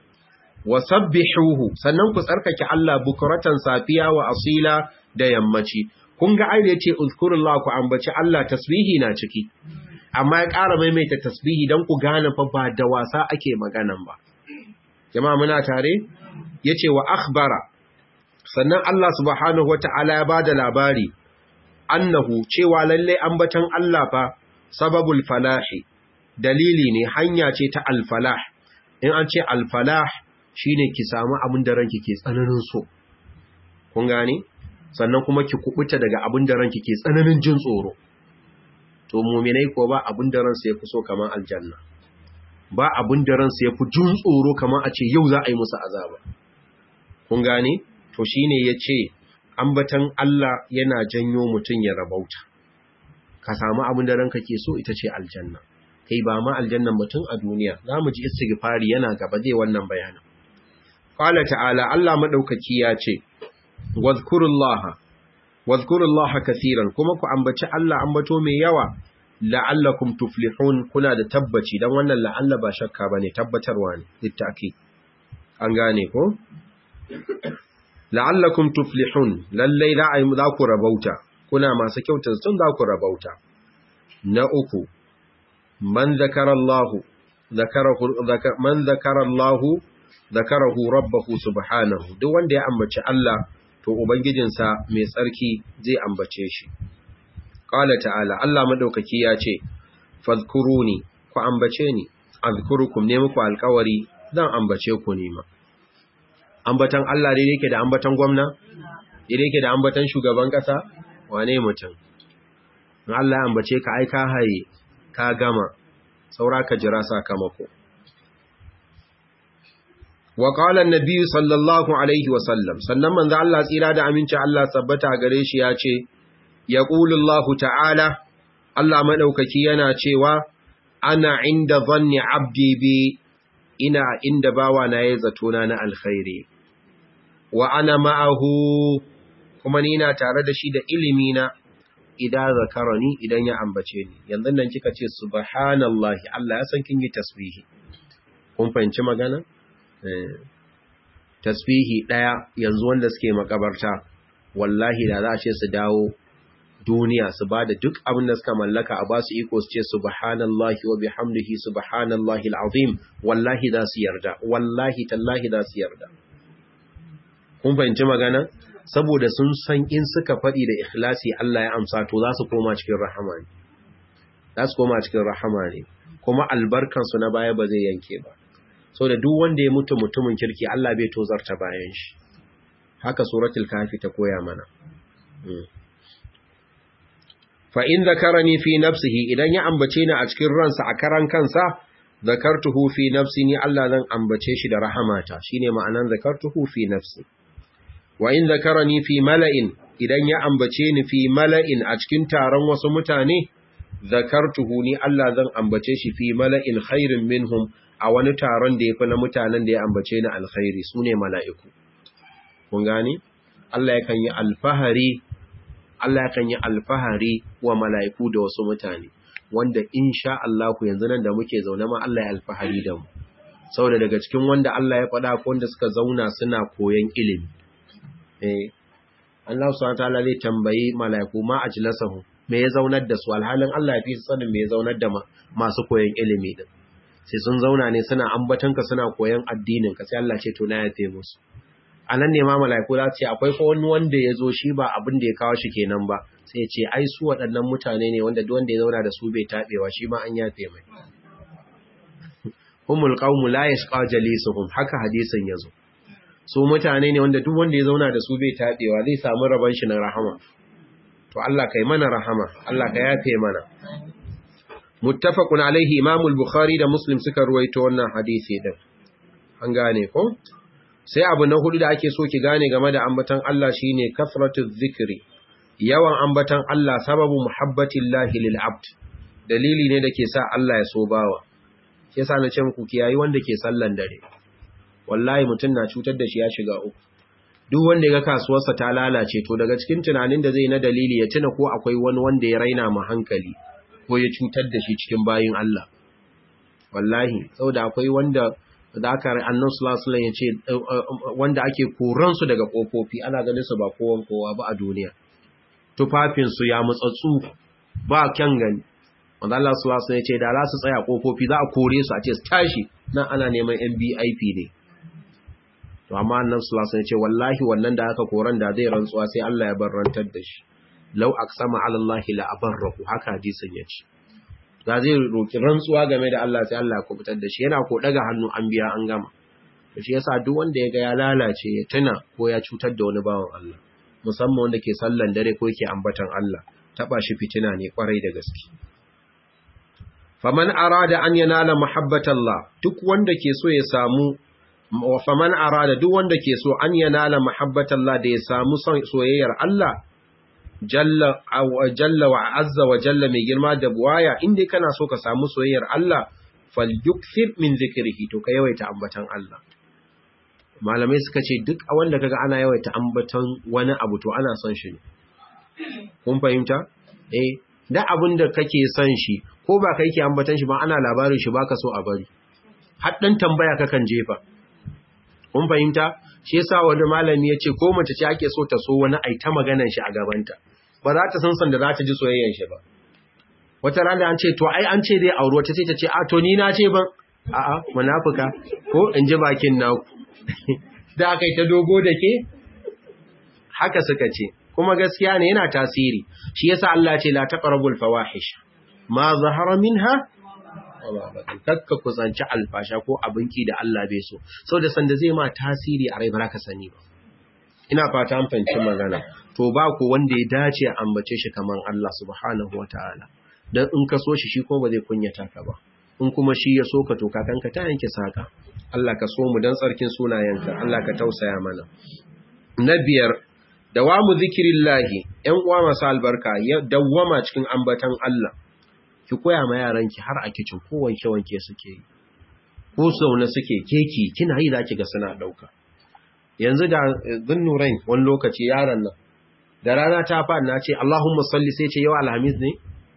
wasabbihuhu sannan ku tsarkake Allah bukuratan safiya wa asila da yammaci kun ga aire yace uzkurullah ku ambaci Allah tasbihi na ciki amma ya ƙara maimaita tasbihi dan ku gane fa ba da wasa ake maganan ba jama'a muna tare yace wa akhbara sannan Allah subhanahu wataala ya bada labari annahu cewa lalle ambatan Allah fa sababul falahi dalili ne hanya ce ta alfalah in an ce alfalah shine ki samu abin da ranki ke tsananin so kun gane sannan kuma ki kubuta daga abin da ranki ke tsananin jin tsoro to mu'minai ko ba abin da ransu yafi so kamar aljanna ba abin da ransu yafi jin tsoro kamar a ce yau za a yi musu azaba kun gane to shine yace ambatan Allah yana janyo mutun ya rabauta ka samu abin da ranka ke so ita ce aljanna kai ba ma aljannan mutum a duniya zamu ji istighfari yana gaba zai wannan bayanin Ƙwala ta'ala Allah maɗaukaki ya ce, Wazkurullaha, wazkurullaha kasiran kuma ku ambaci Allah ambato mai yawa, la'allakum tuflihun kuna da tabbaci don wannan la'alla ba shakka ba ne tabbatarwa ne, littaki. An gane ko? La'allakum tuflihun, lallai za ku rabauta, kuna masu kyautar sun za ku rabauta. Na uku, man zakarallahu, man zakarallahu zakarahu rabbahu subhanahu duk wanda ya ambaci Allah to ubangijinsa mai tsarki zai ambace shi qala ta'ala Allah madaukaki ya ce fadhkuruni ku ambace ni azkurukum ne muku alƙawari zan ambace ku ne ma ambatan Allah dai yake da ambatan gwamna dai yake da ambatan shugaban kasa wane mutum in Allah ya ambace ka ai ka haye ka gama saura ka jira sakamako wa qala an-nabi sallallahu alaihi wa sallam sannan manzo Allah tsira da aminci Allah sabbata gare shi ya ce yaqulu Allah ta'ala Allah madaukaki yana cewa ana inda dhanni abdi bi ina inda bawa na yayi zatona na alkhairi wa ana ma'ahu kuma ni na tare da shi da ilimi na idan zakarani idan ya ambace ni yanzu nan kika ce subhanallahi Allah ya san kin yi tasbihi kun fahimci magana tasbihi ɗaya yanzu wanda suke makabarta wallahi da za a ce su dawo duniya su ba da duk abin da suka mallaka a ba su iko su ce subhanallahi wa bihamdihi subhanallahi alazim wallahi za su yarda wallahi tallahi za su yarda kun fahimci magana saboda sun san in suka faɗi da ikhlasi Allah ya amsa to za su koma cikin rahama ne za su koma cikin rahama ne kuma albarkansu na baya ba zai yanke ba so da duk wanda ya mutu mutumin kirki Allah bai tozarta bayan shi haka suratul kafi ta koya mana fa in zakarani fi nafsihi idan ya ambace ni a cikin ransa a karan kansa zakartuhu fi nafsi ni Allah zan ambace shi da rahamata shine ma'anan zakartuhu fi nafsi wa in zakarani fi mala'in idan ya ambace ni fi mala'in a cikin taron wasu mutane zakartuhu ni Allah zan ambace shi fi mala'in khairin minhum a wani taron da yafi na mutanen da ya ambace ni alkhairi sune mala'iku kun gani Allah yakan yi alfahari Allah yakan yi alfahari wa mala'iku da wasu mutane wanda insha Allah ku yanzu nan da muke zaune ma Allah ya alfahari da mu saboda daga cikin wanda Allah ya faɗa ko wanda suka zauna suna koyon ilimi eh Allah subhanahu wataala zai tambayi mala'iku ma ajlasahu me ya zaunar da su alhalin Allah ya fi sanin me ya zaunar da masu koyon ilimi din sai sun zauna ne suna ambatanka suna koyon addinin ka sai Allah ce to na yafe musu anan ne ma mala'iku za su ce akwai ko wani wanda ya zo shi ba abin da ya kawo shi kenan ba sai ce ai su waɗannan mutane ne wanda duk wanda ya zauna da su bai taɓewa shi ma an yafe mai humul qaumu la yashqa jalisuhum haka hadisin yazo su mutane ne wanda duk wanda ya zauna da su bai taɓewa zai samu rabon shi na rahama to Allah kai mana rahama Allah ka yafe mana muttafaqun alaihi imam al-bukhari da muslim suka ruwaito wannan hadisi din an gane ko sai abu na hudu da ake so ki gane game da ambatan Allah shine kasratu dhikri yawan ambatan Allah sababu muhabbatillahi lil abd dalili ne da ke sa Allah ya so bawa sai sa na ce muku kiyayi wanda ke sallan dare wallahi mutum na cutar da shi ya shiga uku duk wanda ya ga kasuwarsa ta lalace to daga cikin tunanin da zai na dalili ya tuna ko akwai wani wanda ya raina mu hankali ko ya cutar da shi cikin bayin Allah wallahi saboda akwai wanda da aka annan sulasulan ya ce wanda ake koransu daga ƙofofi ana ganin su ba kowan kowa ba a duniya tufafinsu ya mutsatsu ba kyan gani wanda Allah sulasulan ya ce da za su tsaya ƙofofi za a kore su a ce su tashi nan ana neman mbip ne to amma annan sulasulan ya ce wallahi wannan da aka koran da zai rantsuwa sai Allah ya bar rantar da shi lau aqsama ala Allah la abarrahu haka hadisin ya ce da zai roki rantsuwa game da Allah sai Allah ya kubutar da shi yana ko daga hannu an biya an gama to shi yasa duk wanda ya ga ya lalace ya tuna ko ya cutar da wani bawan Allah musamman wanda ke sallan dare ko yake ambatan Allah taba shi fitina ne kwarai da gaske faman arada an yanala muhabbatallah duk wanda ke so ya samu faman arada duk wanda ke so an yanala muhabbatallah da ya samu soyayyar Allah jalla jalla wa azza wa jalla mai girma da buwaya inda kana so ka samu soyayyar Allah falyukthir min zikrihi to ka yawaita ambatan Allah malamai suka ce duk wanda kaga ana yawaita ambatan wani abu to ana son shi ne kun fahimta eh da abin da kake son shi ko ba kai ke ambatan shi ba ana labarin shi baka so a bari har dan tambaya kakan jefa kun fahimta shi yasa wani malami ya ce ko mace ce ake so ta so wani ai ta maganan shi a gabanta ba za ta san san da za ta ji soyayyen shi ba wata rana an ce to ai an ce dai aure wata ce ta ce a to ni na ce ban a'a munafuka ko in ji bakin naku da aka yi ta dogo da ke haka suka ce kuma gaskiya ne yana tasiri shi yasa Allah ce la taqrabul fawahish ma zahara minha kakka kusanci alfasha ko abinki da Allah bai so sau da sanda zai ma tasiri a rai ba ka sani ba ina fata an fahimci magana to ba ku wanda ya dace a ambace shi kaman Allah subhanahu wataala dan in ka so shi shi kuma ba zai kunyata ka ba in kuma shi ya so ka to kakanka ta yanke saka Allah ka so mu dan tsarkin sunayenka Allah ka tausaya mana na biyar dawamu zikirillahi ƴan uwa masu albarka ya dawwama cikin ambatan Allah ki koya ma yaranki har a kicin ko wanke wanke suke yi ko sauna suke keki kina yi zaki ga suna dauka yanzu da zunnurain wani lokaci yaron nan da rana ta fa na ce Allahumma salli sai ce yau alhamis ne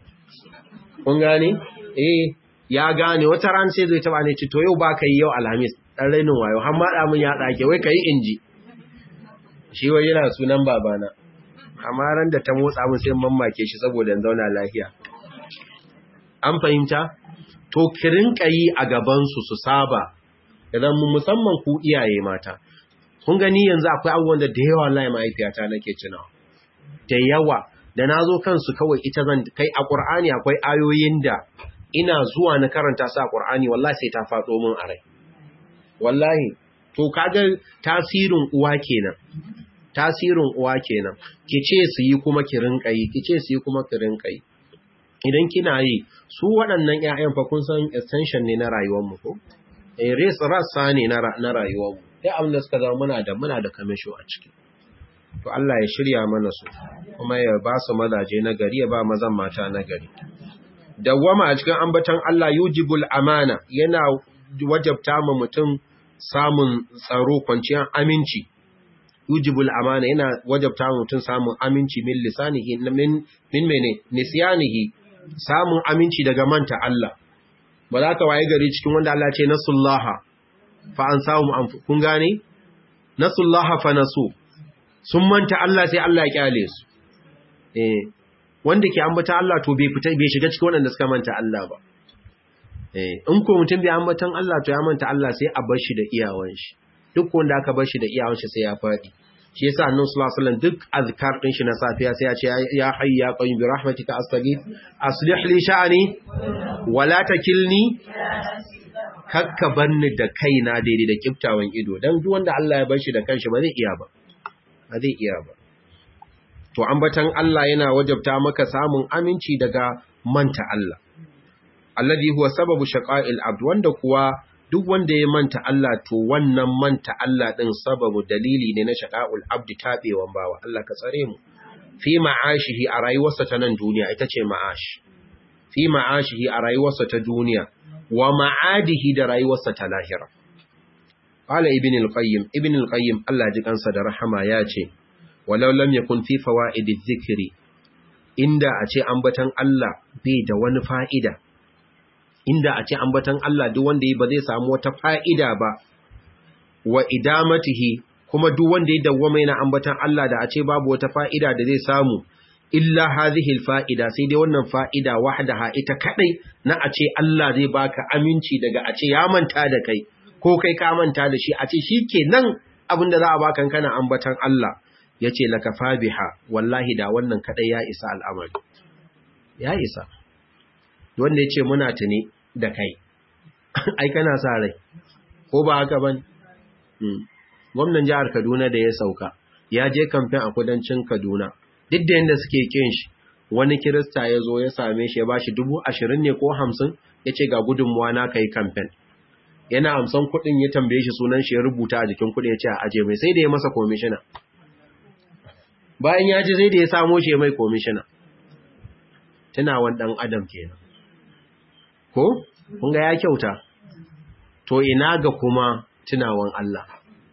kun gane eh ya gane wata ran sai zai taba ne ce to yau ba ka yi yau alhamis dan rainin wayo har ma da mun ya dake wai kai inji shi wai yana sunan babana amma ran da ta motsa mun sai mamake shi saboda in zauna lafiya an fahimta to kirin kayi a gaban su su saba idan mu musamman ku iyaye mata kun gani yanzu akwai abubuwan da da yawa wallahi mahaifiyata nake tunawa da yawa da nazo kansu kawai ita zan kai a Qur'ani akwai ayoyin da ina zuwa na karanta su a Qur'ani wallahi sai ta faɗo min a rai wallahi to kaga tasirin uwa kenan tasirin uwa kenan kice su yi kuma ki rinka yi kice su yi kuma ki rinka yi idan kina yi su waɗannan ƴaƴan fa kun san extension ne na rayuwar mu ko eh res rassa ne na na rayuwar mu dai abin da suka zama muna da muna da kamisho a ciki to Allah ya shirya mana su kuma ya ba su mazaje na gari ya ba mazan mata na gari dawwama a cikin ambaton Allah yujibul amana yana wajabta ma mutum samun tsaro kwanciyar aminci yujibul amana yana wajabta ma mutum samun aminci min lisanihi min min mene nisyanihi samun aminci daga manta Allah ba za ka waye gari cikin wanda Allah ce nasullaha fa an samu kun gane nasullaha fa nasu sun manta Allah sai Allah ya kyale su eh wanda ke ambata Allah to bai fita bai shiga cikin wanda suka manta Allah ba eh in ko mutum bai ambatan Allah to ya manta Allah sai a bar shi da iyawan shi duk wanda aka bar shi da iyawan shi sai ya fadi shi yasa annabi sallallahu alaihi wasallam duk azkar din shi na safiya sai ya ce ya hayy ya qayyim bi rahmatika astaghith aslih li sha'ani wala takilni kakka banni da kaina daidai da kiftawan ido dan duk wanda Allah ya bar shi da kanshi ba zai iya ba ba zai iya ba to ambatan Allah yana wajabta maka samun aminci daga manta Allah alladhi huwa sababu shaqa'il abd wanda kuwa duk wanda ya manta Allah to wannan manta Allah din sababu dalili ne na shaqa'ul abd tabewan bawa Allah ka tsare mu fi ma'ashihi a rayuwarsa ta nan duniya ita ce ma'ash fi ma'ashihi a rayuwarsa ta duniya wa ma'adihi da rayuwarsa ta lahira qala ibn al-qayyim ibn al-qayyim Allah ji kansa da rahama ya ce walau lam yakun fi fawaidi dhikri inda a ce ambatan Allah bai da wani fa'ida inda a ce ambatan Allah duk wanda yi ba zai samu wata fa'ida ba wa idamatihi kuma duk wanda ya dawwama yana ambatan Allah da a ce babu wata fa'ida da zai samu illa hadhihi fa'ida sai dai wannan fa'ida wahdaha ita kadai na a ce Allah zai baka aminci daga a ce ya manta da kai ko kai ka manta da shi a ce shikenan abinda za a baka kana ambatan Allah yace laka fabiha wallahi da wannan kadai ya isa al'amari ya isa wanda yace muna tuni da kai ai kana sa rai ko ba haka ban gwamnan jihar Kaduna da ya sauka ya je kamfen a kudancin Kaduna duk da yanda suke kin shi wani kirista ya zo ya same shi ya bashi dubu ashirin ne ko hamsin ya ce ga gudunmuwa na kai kamfen yana amsan kuɗin ya tambaye shi sunan shi ya rubuta a jikin kuɗin ya ce a aje mai sai da ya masa komishina bayan ya ji sai da ya samo shi mai komishina tunawan ɗan adam kenan ko kun ga ya kyauta to ina ga kuma tunawan Allah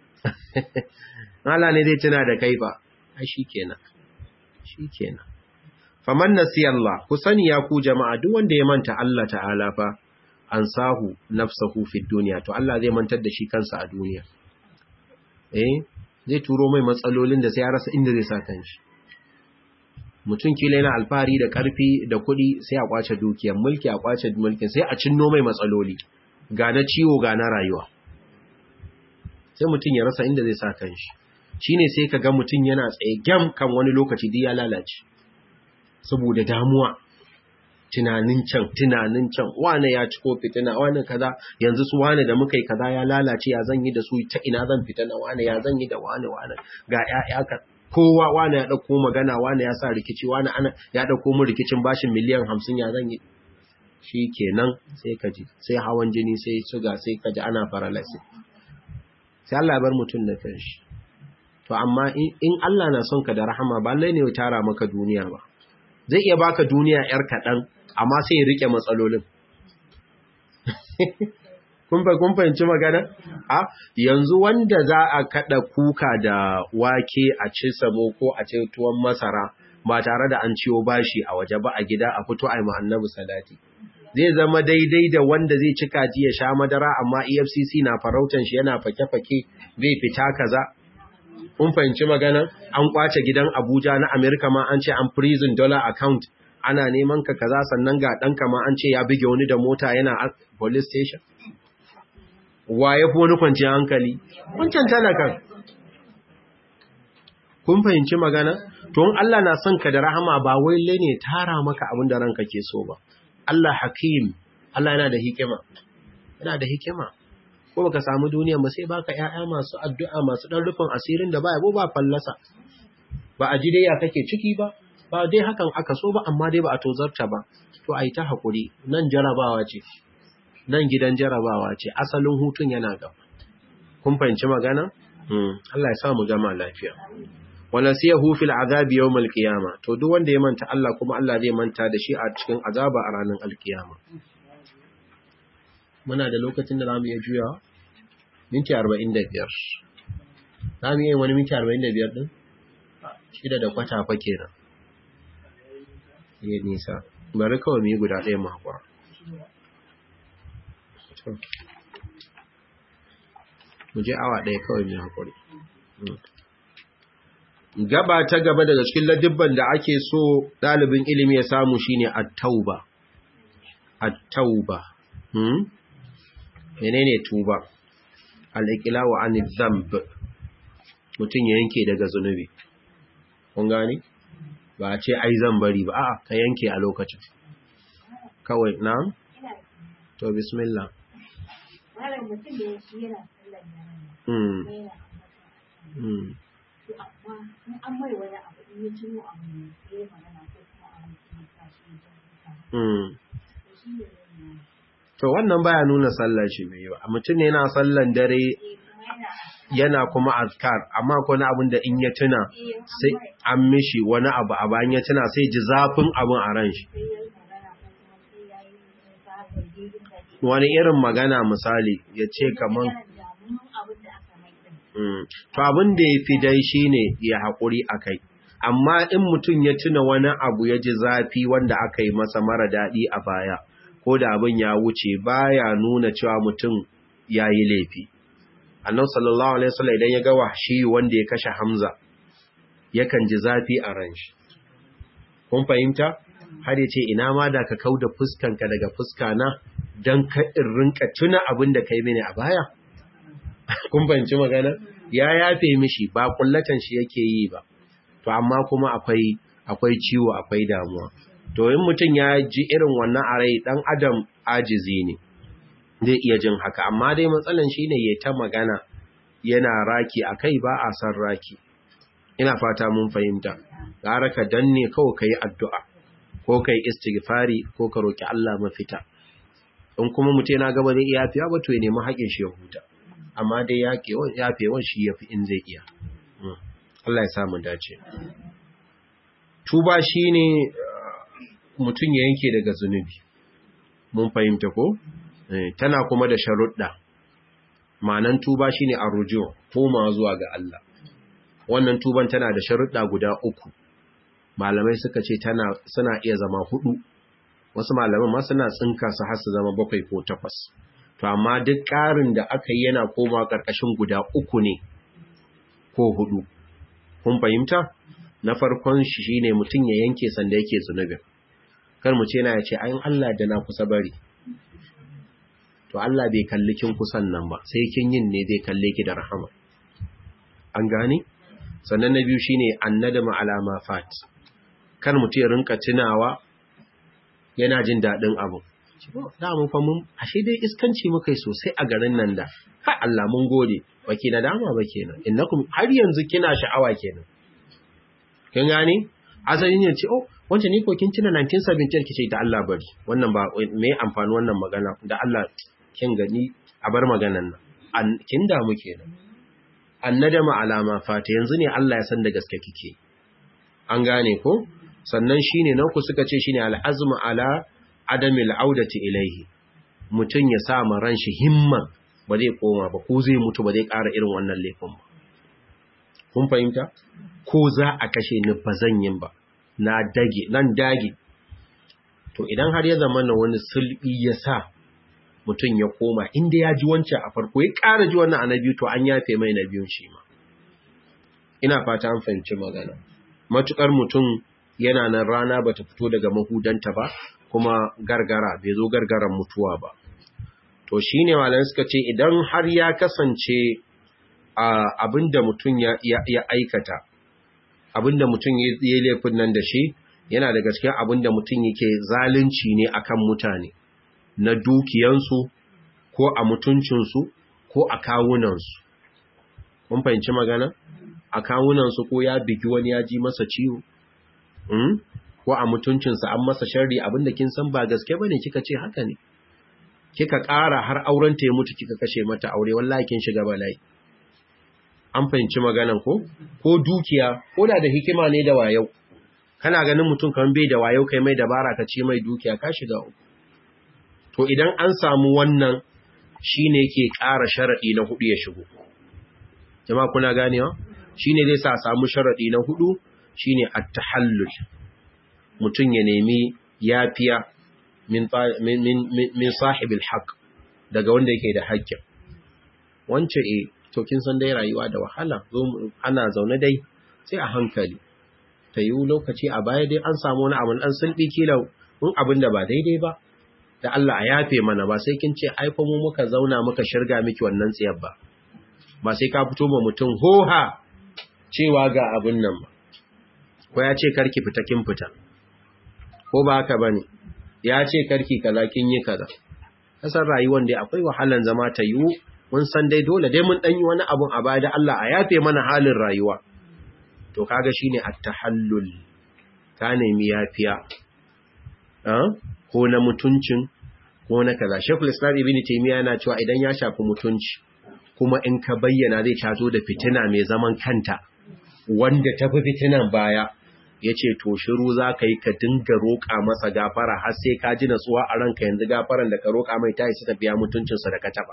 Allah ne zai tuna da kai ba ai shikenan shikenan faman nasiyallah ku sani ya ku jama'a duk wanda ya manta Allah ta'ala fa ansahu nafsahu fi dunya to Allah zai mantar da shi kansa a duniya eh zai turo mai matsalolin da sai ya rasa inda zai sa kanshi mutum kila yana alfahari da karfi da kuɗi sai a kwace dukiyar mulki a kwace mulkin sai a cinno mai matsaloli ga na ciwo ga na rayuwa sai mutum ya rasa inda zai sa kanshi shine sai ka ga mutum yana tsaye gyam kan wani lokaci duk ya lalace saboda damuwa tunanin can tunanin can wane ya ci ko fitina wane kaza yanzu su wane da muka yi kaza ya lalace ya zan yi da su ta ina zan fitina wane ya zan yi da wane wane ga ƴaƴa ka kowa wane ya dauko magana wane ya sa rikici wane ana ya dauko mu rikicin bashin miliyan 50 ya zan yi kenan sai ka ji sai hawan jini sai suga sai ka ji ana paralysis sai Allah ya bar mutum da kanshi to amma in Allah na son ka da rahama ba lai ne ya tara maka duniya ba zai iya baka duniya yar kaɗan amma sai ya rike matsalolin kun kun fahimci magana a yanzu wanda za a kada kuka da wake a ci samo ko a ci tuwon masara ba tare da an ciwo bashi a waje ba a gida a fito a yi annabi salati zai zama daidai da wanda zai ci kaji ya sha madara amma efcc na farautan shi yana fake-fake zai fita kaza kun fahimci magana an kwace gidan abuja na amerika ma an ce an prison dollar account ana neman ka kaza sannan ga ɗanka ma an ce ya buge wani da mota yana police station wa ya fi wani kwanciyar hankali wancan talakan kun fahimci magana to in Allah na son ka da rahama ba wai ne tara maka abin da ranka ke so ba Allah hakim Allah yana da hikima yana da hikima ko baka samu duniya ba sai baka ƴaƴa masu addu'a masu dan rufin asirin da ba yabo ba fallasa ba a ji dai ya kake ciki ba ba dai hakan aka so ba amma dai ba a tozarta ba to a yi ta haƙuri nan jarabawa ce nan gidan jarabawa ce asalin hutun yana gaba kun fahimci magana Allah ya sa mu gama lafiya wala siyahu fil azabi yawmal qiyama to duk wanda ya manta Allah kuma Allah zai manta da shi a cikin azaba a ranar alkiyama muna da lokacin da zamu iya juyawa minti 45 zamu iya wani minti 45 din shida da kwata fa kenan yi nisa bari kawai mu yi guda ɗaya mu hakura mu je awa ɗaya kawai mu hakuri gaba ta gaba daga cikin ladibban da ake so ɗalibin ilimi ya samu shine at-tauba at-tauba hmm menene tuba al-iqla'u 'anil dhanb mutun ya yanke daga zunubi kun gani ba a ce ai zan bari ba a'a ka yanke a lokacin kawai na'am to bismillah malam mutum da ya shi yana sallar da mm yana mm to amma in an mai wani abu in ya tuno abu ne sai ya magana ko kuma a mutum ya sa shi ya ta mm to shi ne zai yi to wannan baya nuna sallar shi bai yi ba mutum ne yana sallan dare eh kuma yana yana kuma azkar amma ko na abin da in ya tuna eh sai an mishi wani abu a bayan ya tuna sai ji zafin abin a ran shi sai ya yi magana ko kuma sai ya yi ta zargi da ke wani irin magana misali ya ce kaman yana damuwan abin da aka mai din Mm. To abin da ya fi dai shi ne ya haƙuri a kai, amma in mutum ya tuna wani abu ya ji zafi wanda aka yi masa mara daɗi a baya, ko da abin ya wuce baya nuna cewa mutum ya yi laifi. Annan sallallahu Alaihi wasallam idan ya ga wahshi wanda ya kashe Hamza, yakan ji zafi a ran shi. Kun fahimta? Har ya ce, ina ma da ka kau da fuskanka daga fuskana don ka in rinka tuna abin da ka yi mini a baya? kun fahimci magana ya yafe mishi ba kullatan shi yake yi ba to amma kuma akwai akwai ciwo akwai damuwa to in mutum ya ji irin wannan a rai dan adam ajizi ne zai iya jin haka amma dai matsalan shine yayi ta magana yana raki akai ba a san raki ina fata mun fahimta gara ka danne kawai kai addu'a ko kai istighfari ko ka roki Allah mafita in kuma mutum yana gaba zai iya yafiya ba to ya nemi haƙin shi ya huta amma dai yafewan shi ya fi in zai iya. Allah ya samu dace. Tuba shi ne mutum ya yanke daga zunubi. Mun fahimta ko? Tana kuma da sharuɗa. Manan tuba shi ne a rujo, koma zuwa ga Allah. Wannan tuban tana da sharuɗa guda uku. Malamai suka ce tana suna iya zama hudu. Wasu malaman ma suna tsinka su har su zama bakwai ko takwas. to amma duk ƙarin da aka yi yana koma ƙarƙashin guda uku ne ko hudu kun fahimta na farkon shi shine mutum ya yanke sanda yake zunubin kar mu ce na ya ce ayin Allah da na kusa bari to Allah bai kalli kin kusan nan ba sai kin yin ne zai kalle ki da rahama an gane sannan na biyu shine annadama alama fat kar mutum ya rinka tunawa yana jin daɗin abu da mun fa mun ashe dai iskanci muka yi sosai a garin nan da ha Allah mun gode baki na dama ba kenan innakum har yanzu kina sha'awa kenan kin gane asalin ne ce oh wancan ni ko kin tuna 1970 kice da Allah bari wannan ba me amfani wannan magana da Allah kin gani a bar maganan nan kin damu kenan annadama alama fata yanzu ne Allah ya san da gaske kike an gane ko sannan shine nan ku suka ce shine al'azmu ala adamil audati ilaihi mutum ya sa ma ran shi himma ba zai koma ba ko zai mutu ba zai ƙara irin wannan laifin ba kun fahimta ko za a kashe ni ba zan yin ba na dage nan dage to idan har ya zama na wani sulbi ya sa mutum ya koma inda ya ji wancan a farko ya ƙara ji wannan a na biyu to an yafe mai na biyun shi ma ina fata an fahimci magana matukar mutum yana nan rana bata fito daga mahudanta ba kuma gargara bai zo gargaran mutuwa ba to shine malamai suka ce idan har ya kasance abinda mutum ya, ya, aikata abinda mutum ya yi laifin nan da shi yana daga cikin abinda mutum yake zalunci ne akan mutane na dukiyansu ko a mutuncinsu ko a kawunansu mun fahimci magana a kawunansu ko ya bigi wani ya ji masa ciwo ko a mutuncinsa an masa sharri abinda kin san ba gaske ba ne kika ce haka ne kika ƙara har auren ta ya mutu kika kashe mata aure wallahi kin shiga bala'i an fahimci maganan ko ko dukiya ko da da hikima ne da wayau kana ganin mutum kan bai da wayau kai mai dabara ka ce mai dukiya ka shiga uku to idan an samu wannan shine ke ƙara sharadi na hudu ya shigo jama'a kuna ganewa shine zai sa samu sharadi na hudu shine at-tahallul mutum ya nemi yafiya min min min sahibil haqq daga wanda yake da haƙƙin wance eh to kin san dai rayuwa da wahala zo ana zaune dai sai a hankali ta yi lokaci a baya dai an samu wani abin dan sulbi kila in abin da ba daidai ba da Allah a yafe mana ba sai kin ce ai fa mu muka zauna muka shirga miki wannan tsiyar ba ba sai ka fito ma mutum hoha cewa ga abin nan ba ko ya ce karki fita kin fita ko ba haka bane ya ce karki kaza kin yi kaza kasar rayuwar dai akwai wahalan zama ta yiwu mun san dai dole dai mun danyi wani abun a baya da Allah a yafe mana halin rayuwa to kaga shine at-tahallul ka nemi yafiya ko na mutuncin ko na kaza Sheikhul Islam Ibn Taymiyyah yana cewa idan ya shafi mutunci kuma in ka bayyana zai tazo da fitina mai zaman kanta wanda tafi fitinan baya yace to shiru za ka yi ka dinga roƙa masa gafara har sai ka ji natsuwa a ranka yanzu gafaran da ka roƙa mai ta isa tafiya mutuncinsa da ka taba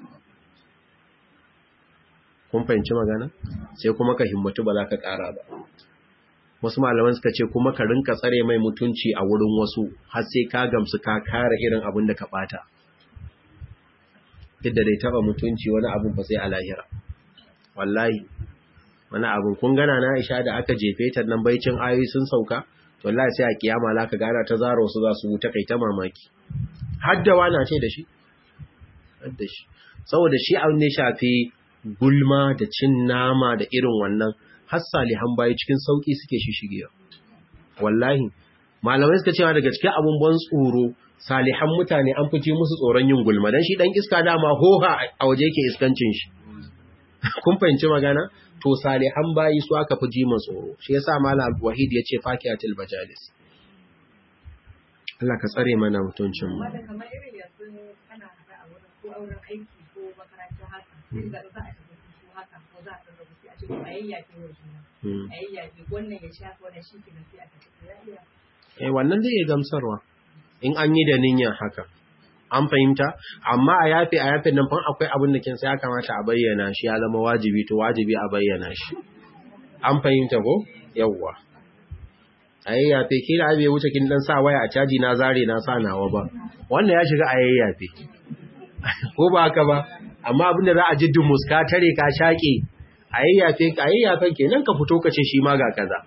kun fahimci magana sai kuma ka himmatu ba za ka ƙara ba wasu malaman suka ce kuma ka rinka tsare mai mutunci a wurin wasu har sai ka gamsu ka kare irin abin da ka bata duk da dai taba mutunci wani abin ba sai a lahira wallahi wani abin kun gana na Aisha da aka jefe ta nan baicin ayoyi sun sauka to wallahi sai a kiyama la ka gana ta zaro su za su wuta kai ta mamaki haddawa na ce da shi hadda shi saboda shi abin ne shafi gulma da cin nama da irin wannan har salihan bayi cikin sauki suke shishigewa wallahi malamai suka cewa daga cikin abun ban tsoro salihan mutane an fice musu tsoron yin gulma dan shi dan iska dama hoha a waje yake iskancin shi kun fahimci magana to salihan bayi su aka fi ji tsoro shi yasa malam wahid yace fakiyatul bajalis Allah ka tsare mana mutuncin mu Wanda kamar irin yanzu ana haɗa a wurin ko auren aiki ko makaranta haka, sai ga za a tafi su haka ko za a tafi sai a ce a yayyake wa juna. A yayyake wannan ya shafa wannan shi ke sai a tafi ya iya. Eh wannan zai iya gamsarwa in an yi da niyyar haka. An fahimta, amma a yafe a yafe nan fan akwai abin da kin sai ya kamata a bayyana shi ya zama wajibi to wajibi a bayyana shi. An fahimta ko? Yawwa. a yayyafe kila abe wuce kin dan sa waya a caji na zare na sa nawa ba wannan ya shiga a yayyafe ko ba haka ba amma abinda za a ji dumus ka tare ka shaƙe a yayyafe ka yayyafen kenan ka fito ka ce shi ma ga kaza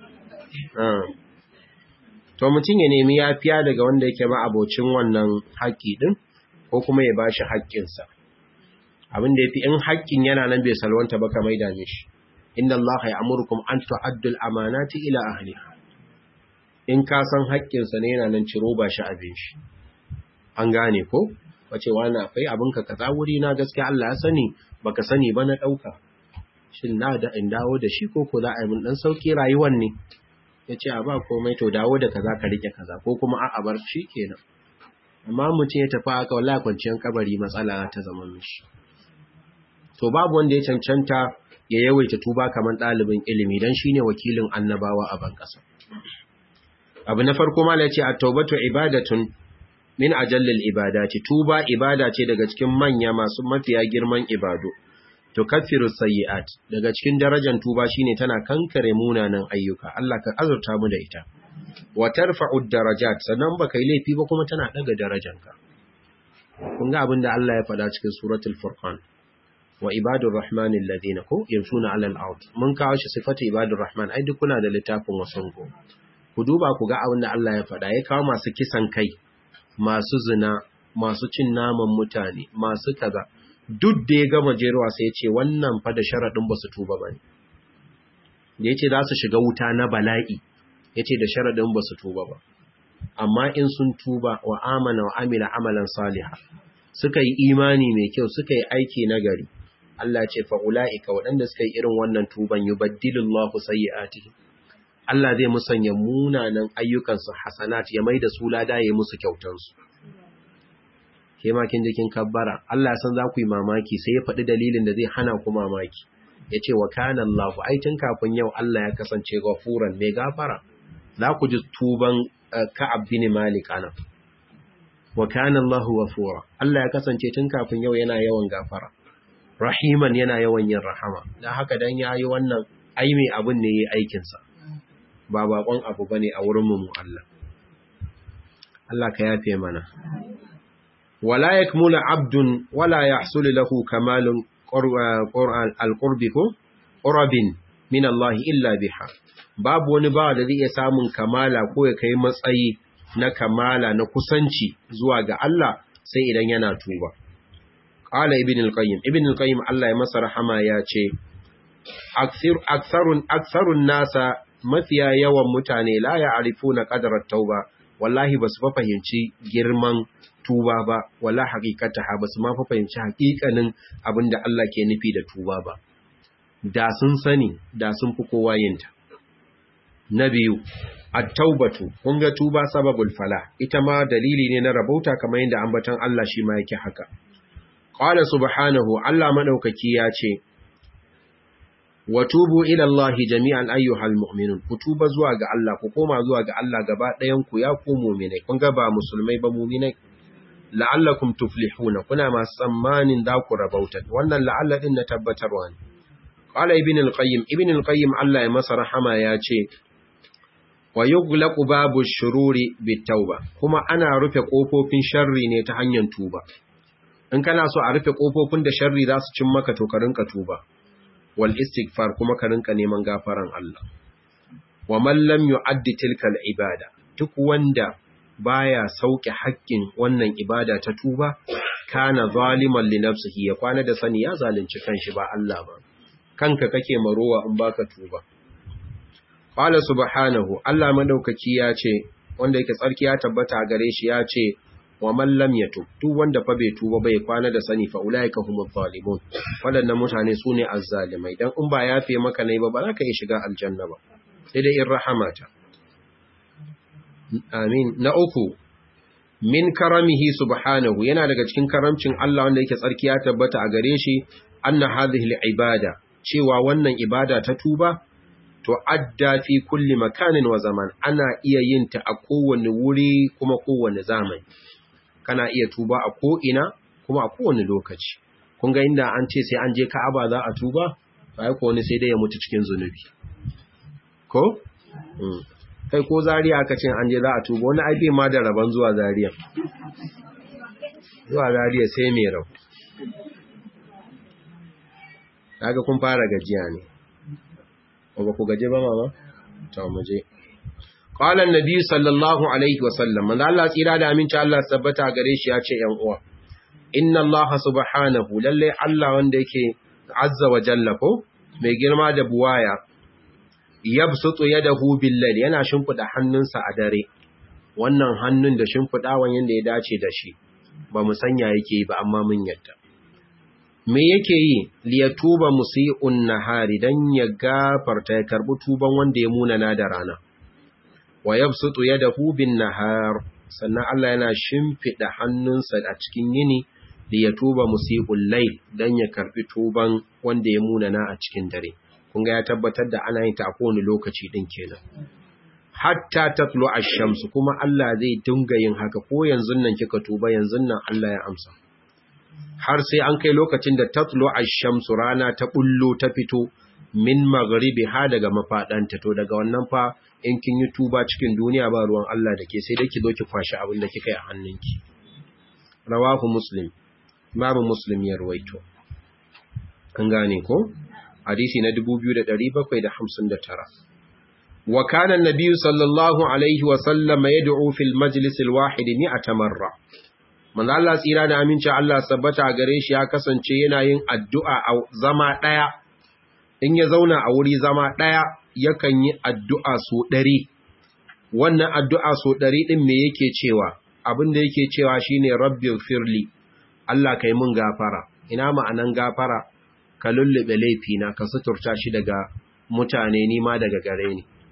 to mutum ya nemi yafiya daga wanda yake ma abocin wannan haƙƙi din ko kuma ya bashi haƙƙinsa abin da yafi in haƙƙin yana nan bai salwanta ba ka maida mishi inna allaha ya'murukum an tu'addu al-amanati ila ahliha in ka san haƙƙinsa ne yana nan ciro ba shi abin shi an gane ko wace wani akwai abinka kaza wuri na gaskiya Allah ya sani baka sani ba na ɗauka shin na da in dawo da shi ko ko za a yi mun ɗan sauƙi rayuwar ne ya ce a ba komai to dawo da kaza ka rike kaza ko kuma a bar shi kenan amma mutum ya tafi haka wallahi kwanciyar kabari matsala ta zama mishi to babu wanda ya cancanta ya yawaita tuba kamar ɗalibin ilimi don shine wakilin annabawa a ban ƙasa abu na farko mala ce a taubatu ibadatun min ajallil ibadati tuba ibada ce daga cikin manya masu mafiya girman ibadu to kaffiru sayyi'at daga cikin darajar tuba shine tana kankare munanan ayyuka Allah ka azurta mu da ita wa tarfa'u darajat sannan baka yi laifi ba kuma tana daga darajanka kun ga abinda Allah ya faɗa cikin suratul furqan wa ibadur rahman alladhina ko yamshuna 'alal ard mun kawo shi sifatu ibadur rahman ai duk kuna da littafin wasan go ku duba ku ga abin da Allah ya faɗa ya kawo masu kisan kai masu zina masu cin naman mutane masu kaza duk da ya gama jeruwa sai ya ce wannan fa da sharaɗin ba su tuba ba ne da ya ce za su shiga wuta na bala'i ya ce da sharaɗin ba su tuba ba amma in sun tuba wa amana wa amila amalan saliha suka yi imani mai kyau suka yi aiki na gari Allah ce fa ula'ika waɗanda suka yi irin wannan tuban yubaddilullahu sayyi'atihim Allah zai musanya munanan ayyukansu hasanat ya mai da su lada ya musu kyautansu ke makin jikin kabbara Allah san za ku yi mamaki sai ya faɗi dalilin da zai hana ku mamaki ya ce wa kanan Allah ai tun kafin yau Allah ya kasance gafuran mai gafara za ku ji tuban ka'ab bin malik ana wa kanan Allah gafura Allah ya kasance tun kafin yau yana yawan gafara rahiman yana yawan yin rahama dan haka dan yayi wannan ai mai abun ne yayi aikin sa ba bakon abu bane a wurin mu Allah Allah ka yafe mana wala yakmulu abdun wala yahsul lahu kamalun al-qurbi ko urabin min Allah illa biha babu wani ba da zai iya samun kamala ko ya kai matsayi na kamala na kusanci zuwa ga Allah sai idan yana tuba qala ibn al-qayyim ibn al-qayyim Allah ya masa rahama ya ce aksarun aksarun nasa mafiya yawan mutane la ya'rifuna qadara tauba wallahi basu fa fahimci girman tuba ba wala haqiqataha basu ma fa fahimci haƙiƙanin abinda Allah ke nufi da tuba ba da sun sani da sun fi kowa yinta na biyu at-taubatu kun ga tuba sababul fala ita ma dalili ne na rabauta kamar yadda ambaton Allah shi ma yake haka qala subhanahu Allah madaukaki ya ce wa tubu ila Allah jami'an ayyuhal mu'minun ku tuba zuwa ga Allah ku koma zuwa ga Allah gaba ɗayan ku ya ku mu'minai kun ga ba musulmai ba mu'minai la'allakum tuflihuna kuna masu tsammanin za ku rabauta wannan la'alla din na tabbatarwa ne qala ibn al-qayyim ibn al-qayyim Allah ya masa rahama ya ce wa yughlaqu babu shururi bitauba kuma ana rufe kofofin sharri ne ta hanyar tuba in kana so a rufe kofofin da sharri za su cin maka to ka rinka tuba wal istighfar kuma ka rinka neman gafaran Allah wa man lam yu'addi tilka al ibada duk wanda baya sauke haƙƙin wannan ibada ta tuba kana zaliman li nafsihi ya kwana da sani ya zalunci kanshi ba Allah ba kanka kake marowa in baka tuba qala subhanahu Allah madaukaki ya ce wanda yake tsarki ya tabbata a gare shi ya ce wa man lam yatub duk wanda fa bai tuba bai kwana da sani fa ulaika humuz zalimun wadannan mutane sune azzalimai dan in ba yafe maka ne ba ba za ka yi shiga aljanna ba sai dai in rahamata amin na uku min karamihi subhanahu yana daga cikin karamcin Allah wanda yake tsarki ya tabbata a gare shi anna hadhihi ibada cewa wannan ibada ta tuba to adda fi kulli makanin wa zaman ana iya yin ta a kowane wuri kuma kowane zamani kana iya tuba a ko ina kuma a kowane lokaci kun ga inda an ce sai an je Ka'aba za a tuba sai ko wani sai dai ya mutu cikin zunubi ko kai ko zariya aka ce an je za a tuba wani aibe ma da rabon zuwa zariya zuwa zariya sai mai rau kaga kun fara gajiya ne ba ku gaje ba mama to mu je qala annabi sallallahu alaihi wasallam manzo Allah tsira da aminci Allah tabbata gare shi ya ce yan uwa inna Allah subhanahu lalle Allah wanda yake azza wa jalla ko mai girma da buwaya yabsutu yadahu bil-layl yana shimfida hannunsa a dare wannan hannun da shimfidawan yanda ya dace da shi ba mu sanya yake ba amma mun yadda me yake yi liyatuba musii'un nahari dan ya gafarta ya karbi tuban wanda ya munana da rana wa yabsutu yadahu bin-nahar sannan Allah yana shimfida hannunsa a cikin yini liyatuba musii'ul layl dan ya karbi tuban wanda ya munana a cikin dare kun ga ya tabbatar da ana yin ta a kowane lokaci din kenan hatta tatlu ash-shamsu kuma Allah zai dinga yin haka ko yanzu nan kika tuba yanzu nan Allah ya amsa har sai an kai lokacin da tatlu ash-shamsu rana ta bullo ta fito min maghribi ha daga mafadanta to daga wannan fa in kin yi tuba cikin duniya ba ruwan Allah da ke sai dai ki zo ki kwashi abin da kika yi a hannunki rawahu muslim babu muslim ya ruwaito an gane ko hadisi na 2759 wa kana an-nabiy sallallahu alaihi wa sallam yad'u fil majlis al-wahid mi'ata marra manzo Allah tsira da aminci Allah sabbata gare shi ya kasance yana yin addu'a a zama daya in ya zauna a wuri zama daya yakan yi addu'a so 100 wannan addu'a so 100 din me yake cewa abin da yake cewa shine rabbil firli Allah kai mun gafara ina ma'anan gafara ka lullube laifina ka suturta shi daga mutane ni ma daga gare ni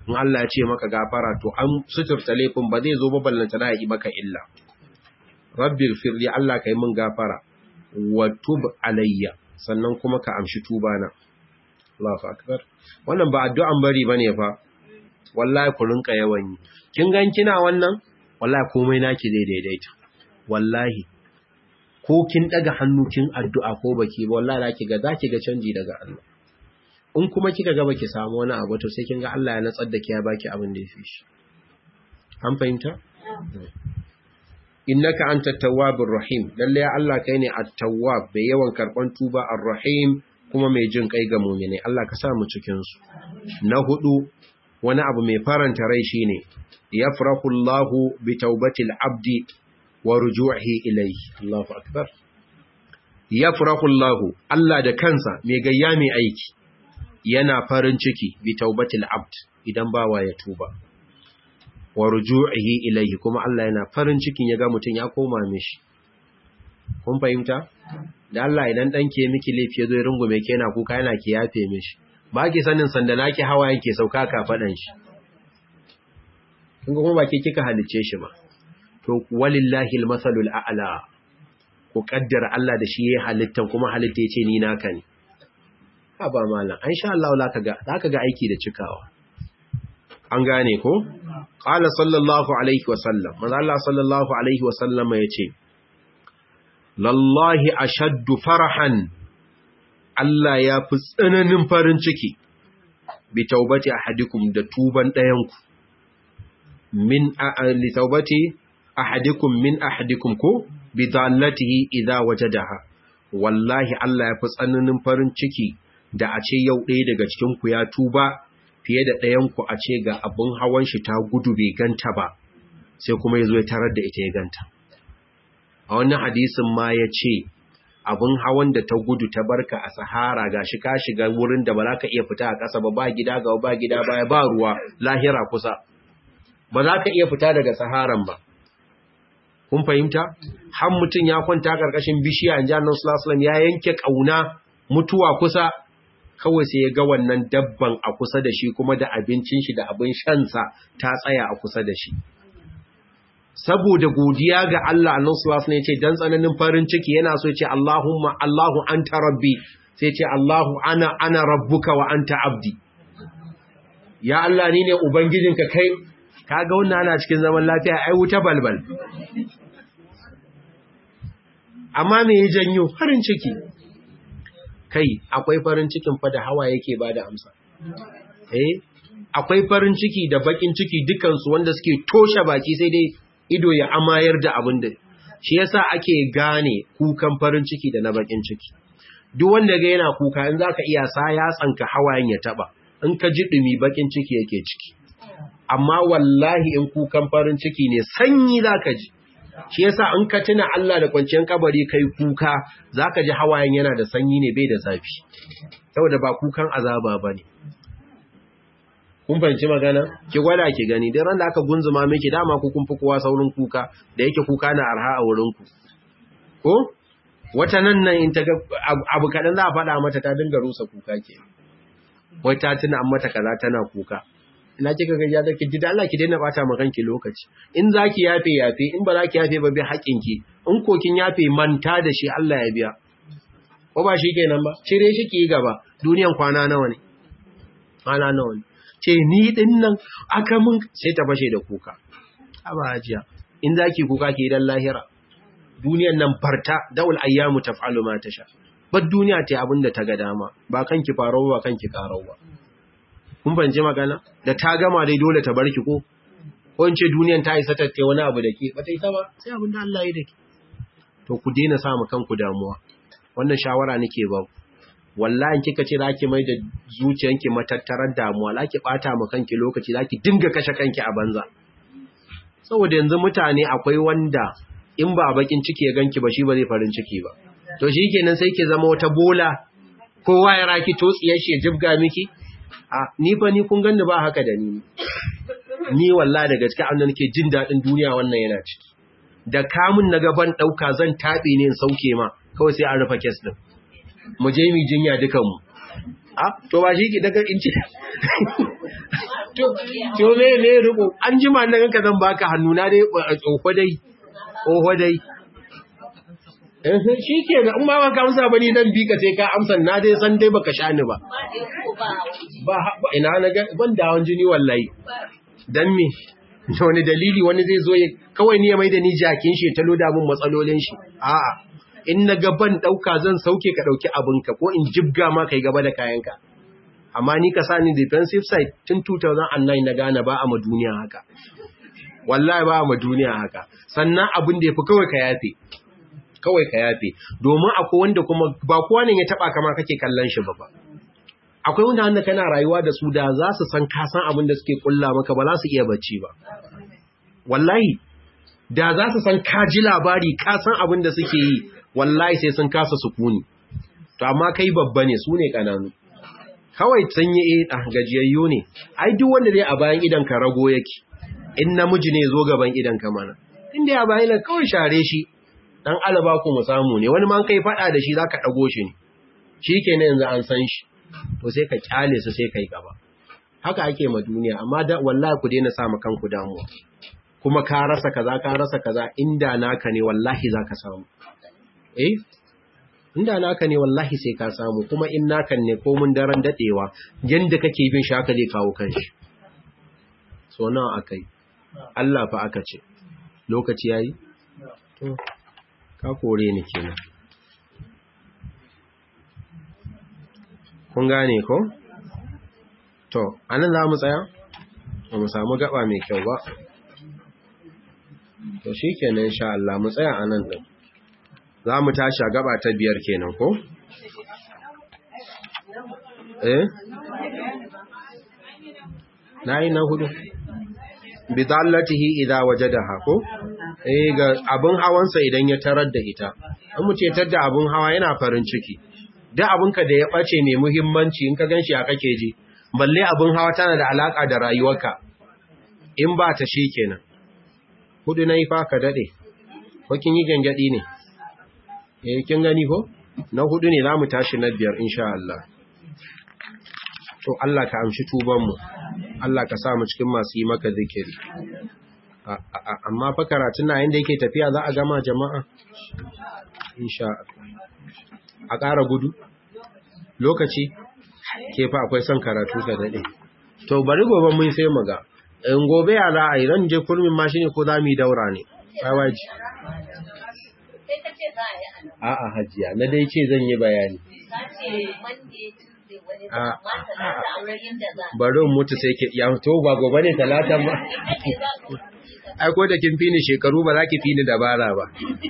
in Allah ya ce maka gafara to an suturta laifin ba zai zo ba ballanta na yi maka illa rabbi firli Allah kai min gafara wa tub alayya sannan kuma ka amshi tubana Allahu akbar wannan ba addu'an bari bane fa wallahi ku rinka yawan yi kin gan kina wannan wallahi komai naki zai daidaita wallahi ko kin daga hannu kin addu'a ko baki ba wallahi zaki ga zaki ga canji daga Allah in kuma kika ga baki samu wani abu to sai kin ga Allah ya natsar da ki ya baki abin da yafi shi an fahimta innaka antat tawwabur rahim lalle Allah kai ne at-tawwab bai yawan karban tuba ar-rahim kuma mai jin kai ga mu'mini Allah ka sa mu cikin su na hudu wani abu mai faranta rai shine yafrahu Allahu bi tawbatil abdi wa ruju'ihi ilayhi Allahu akbar yafrahu Allahu Allah da kansa mai gayya mai aiki yana farin ciki bi tawbatil abd idan bawa ya tuba wa ruju'ihi ilayhi kuma Allah yana farin cikin ya ga mutun ya koma mishi kun fahimta da Allah idan danke miki laifi yazo ya rungume ke yana kuka yana ki yafe mishi ba ki sanin sanda naki hawa yake sauka ka fadan shi kun kuma ba ke kika halice shi ba to walillahi almasalul a'la ku kaddara Allah da shi yayin halittan kuma halitta yace ni naka ne ha ba mallan insha Allah za ka ga za ka ga aiki da cikawa an gane ko qala sallallahu alaihi wasallam manzo Allah sallallahu alaihi wasallam yace lallahi ashaddu farahan Allah ya fi tsananin farin ciki bi taubati ahadikum da tuban ɗayanku min li taubati ahadikum min ahadikum ko bi dallatihi idza wajadaha wallahi Allah ya fi tsananin farin ciki da a ce yau ɗaya daga cikin ku ya tuba fiye da ɗayanku a ce ga abin hawan shi ta gudu bai ganta ba sai kuma ya zo ya tarar da ita ya ganta a wannan hadisin ma ya ce abin hawan da ta gudu ta barka a sahara ga shi ka shiga wurin da ba za ka iya fita a ƙasa ba ba gida ga ba gida baya ba ruwa lahira kusa ba za ka iya fita daga saharan ba kun fahimta har mutum ya kwanta ƙarƙashin bishiya in ji annan sulasulam ya yanke ƙauna mutuwa kusa kawai sai ya ga wannan dabban a kusa da shi kuma da abincin shi da abin shansa ta tsaya a kusa da shi saboda godiya ga Allah annan sulas ne ce dan tsananin farin ciki yana so ce Allahumma Allahu anta rabbi sai ce Allahu ana ana rabbuka wa anta abdi ya Allah ni ne ubangijinka kai kaga wannan ana cikin zaman lafiya ai wuta balbal amma me ya janyo farin ciki kai akwai farin cikin fa da hawa yake bada amsa eh akwai farin ciki da bakin ciki dukansu wanda suke toshe baki sai dai ido ya amayar da abin da shi yasa ake gane kukan farin ciki da na bakin ciki duk wanda ga yana kuka in zaka iya sa ya tsanka hawayen ya taba in ka ji dumi bakin ciki yake ciki amma wallahi in kukan farin ciki ne sanyi zaka ji shi yasa in ka tuna Allah da kwanciyar kabari kai kuka zaka ji hawayen yana da sanyi ne bai da zafi saboda ba kukan azaba bane kun fahimci magana ki gwada ki gani duk ran da aka gunzuma miki dama ku kun fi kowa saurin kuka da yake kuka na arha a wurin ku ko wata nan nan in ta ga abu kadan za a faɗa mata ta dinga rusa kuka ke wai ta tuna an mata kaza tana kuka ina kika ga ya ki da Allah ki daina bata ma kanki lokaci in zaki yafe yafe in ba zaki yafe ba bi haƙin ki in ko kin yafe manta da shi Allah ya biya ko ba shi kenan ba cire shi ki gaba duniyan kwana nawa ne kwana nawa ne ce ni din nan aka mun sai ta fashe da kuka aba hajiya in zaki kuka ki dan lahira duniyan nan farta daul ayyamu taf'alu ma tasha bar duniya ta abinda ta ga dama ba kanki faro ba kanki karau ba kun fahimci magana da ta gama dai dole ta barki ko ko in ce duniyan ta isa ta kai wani abu da ke ba ta isa ba sai abinda Allah ya dake to ku daina sa mu kanku damuwa wannan shawara nake ba wallahi kika ce zaki mai da zuciyanki matattarar damuwa zaki bata ma kanki lokaci zaki dinga kashe kanki a banza saboda yanzu mutane akwai wanda in ba bakin ciki ya ganki ba shi ba zai farin ciki ba to shikenan sai ki zama wata bola kowa ya raki totsiyar shi ya jibga miki a ni fa ni kun ganni ba haka da ni ni wallahi da gaske an nake jin dadin duniya wannan yana ciki da kamun na gaban dauka zan tabe ne in sauke ma kawai sai an rufe kes din mu je mu jinya dukan mu a to ba shi ki daga in ce to me me riko an jima nan ka zan baka hannu na dai tsoho dai tsoho dai shi ke da in ba ka amsa ba ni nan bi ka sai ka amsa na dai san dai baka sha ni ba ba ina na ga ban da hawan jini wallahi dan me wani dalili wani zai zo kawai ni ya mai da ni jakin shi ta loda mun matsalolin shi a'a in na gaban dauka zan sauke ka dauki abinka ko in jibga ma kai gaba da kayanka amma ni ka sani defensive side tun 2009 na gane ba a ma duniya haka wallahi ba a ma duniya haka sannan abin da yafi kawai ka yafe kawai ka yafe domin akwai wanda kuma ba kowa ne ya taba kama kake kallon shi ba ba akwai wanda wanda kana rayuwa da su da za su san ka san abin da suke kulla maka ba za su iya bacci ba wallahi da za su san ka ji labari ka san abin da suke yi wallahi sai sun kasa sukuni to amma kai babba ne su ne kananu kawai sun yi eh gajiyayyo ne ai duk wanda zai a bayan idan ka rago yake in namiji ne zo gaban idan ka mana in dai a bayan kawai share shi dan alaba ku mu samu ne wani man kai fada da shi zaka dago shi ne shikenan yanzu an san shi to sai ka kyale su sai kai gaba haka ake ma duniya amma da wallahi ku daina sa kanku damuwa kuma ka rasa kaza ka rasa kaza inda naka ne wallahi zaka samu eh inda naka ne wallahi sai ka samu kuma in naka ne ko mun daren dadewa yanda kake bin shi haka zai kawo kanshi so nawa akai Allah fa aka ce lokaci yayi to ka kore ni kenan kun gane ko to anan za mu tsaya ba mu samu gaba mai kyau ba to shikenan insha Allah mu tsaya anan din za mu tashi a gaba ta biyar kenan ko eh nayi na hudu bidallatihi idza wajadaha ko eh ga abun hawansa idan ya tarar da ita an mu ce tadda abun hawa yana farin ciki da abunka da ya bace mai muhimmanci in ka ganshi a kake ji balle abun hawa tana da alaka da rayuwarka in ba ta kenan hudu nayi fa ka dade ko kin yi gangadi ne eh kin gani ko na hudu ne zamu tashi na biyar insha Allah to Allah ka amshi tuban mu Allah ka sa mu cikin masu yi maka zikiri amma fa karatun na inda yake tafiya za a gama jama'a insha a ƙara gudu lokaci ke fa akwai son karatu ka daɗe to bari gobe mun sai mu ga in gobe ya za a yi ran je kurmin ma shine ko za mu yi daura ne waji a'a hajiya na dai ce zan yi bayani bari mutu sai ke ya to ba gobe ne talata ba ai ko da kin fini shekaru ba za ki fini dabara ba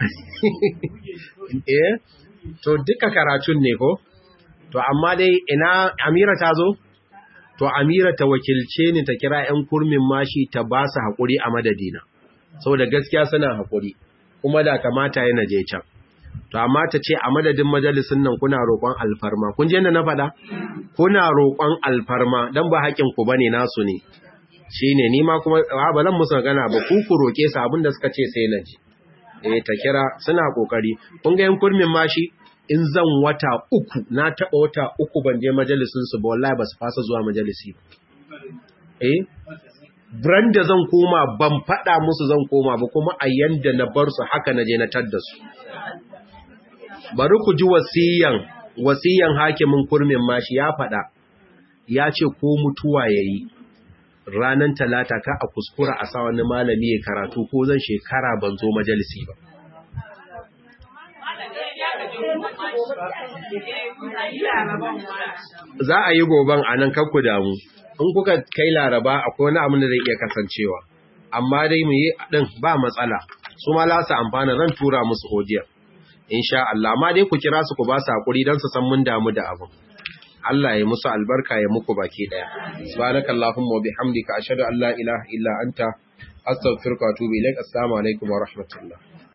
eh to duka karatun ne ko to amma dai ina Amira ta zo to Amira ta wakilce ni ta kira ƴan kurmin mashi ta ba su hakuri a madadina saboda gaskiya suna hakuri kuma da kamata yana je can to amma ta ce a madadin majalisun nan kuna roƙon alfarma kun je na faɗa kuna roƙon alfarma dan ba haƙin ku bane nasu ne shine ni ma kuma ba zan musu magana ba ku ku roƙe su abinda suka ce sai na ji eh ta kira suna kokari kun ga yan kurmin mashi in zan wata uku na taɓa wata uku ban je majalisun su ba wallahi ba su fasa zuwa majalisi ba eh brand da zan koma ban faɗa musu zan koma ba kuma a yanda na bar su haka na je na tadda su bari ku ji wasiyan wasiyan hakimin kurmin mashi ya faɗa ya ce ko mutuwa yayi ranan talata ka a kuskura a sa wani malami ya karatu ko zan shekara ban zo majalisi ba za a yi goban a nan kakku damu in kuka kai laraba akwai wani abin da zai iya kasancewa amma dai mu yi ɗin ba matsala su ma lasa amfana zan tura musu hodiyar insha Allah amma dai ku kira su ku ba su hakuri don su san mun damu da abin Allah ya musu albarka ya muku baki daya subhanakallahumma wa bihamdika ashhadu an la ilaha illa anta astaghfiruka wa atubu ilaik assalamu alaikum wa rahmatullah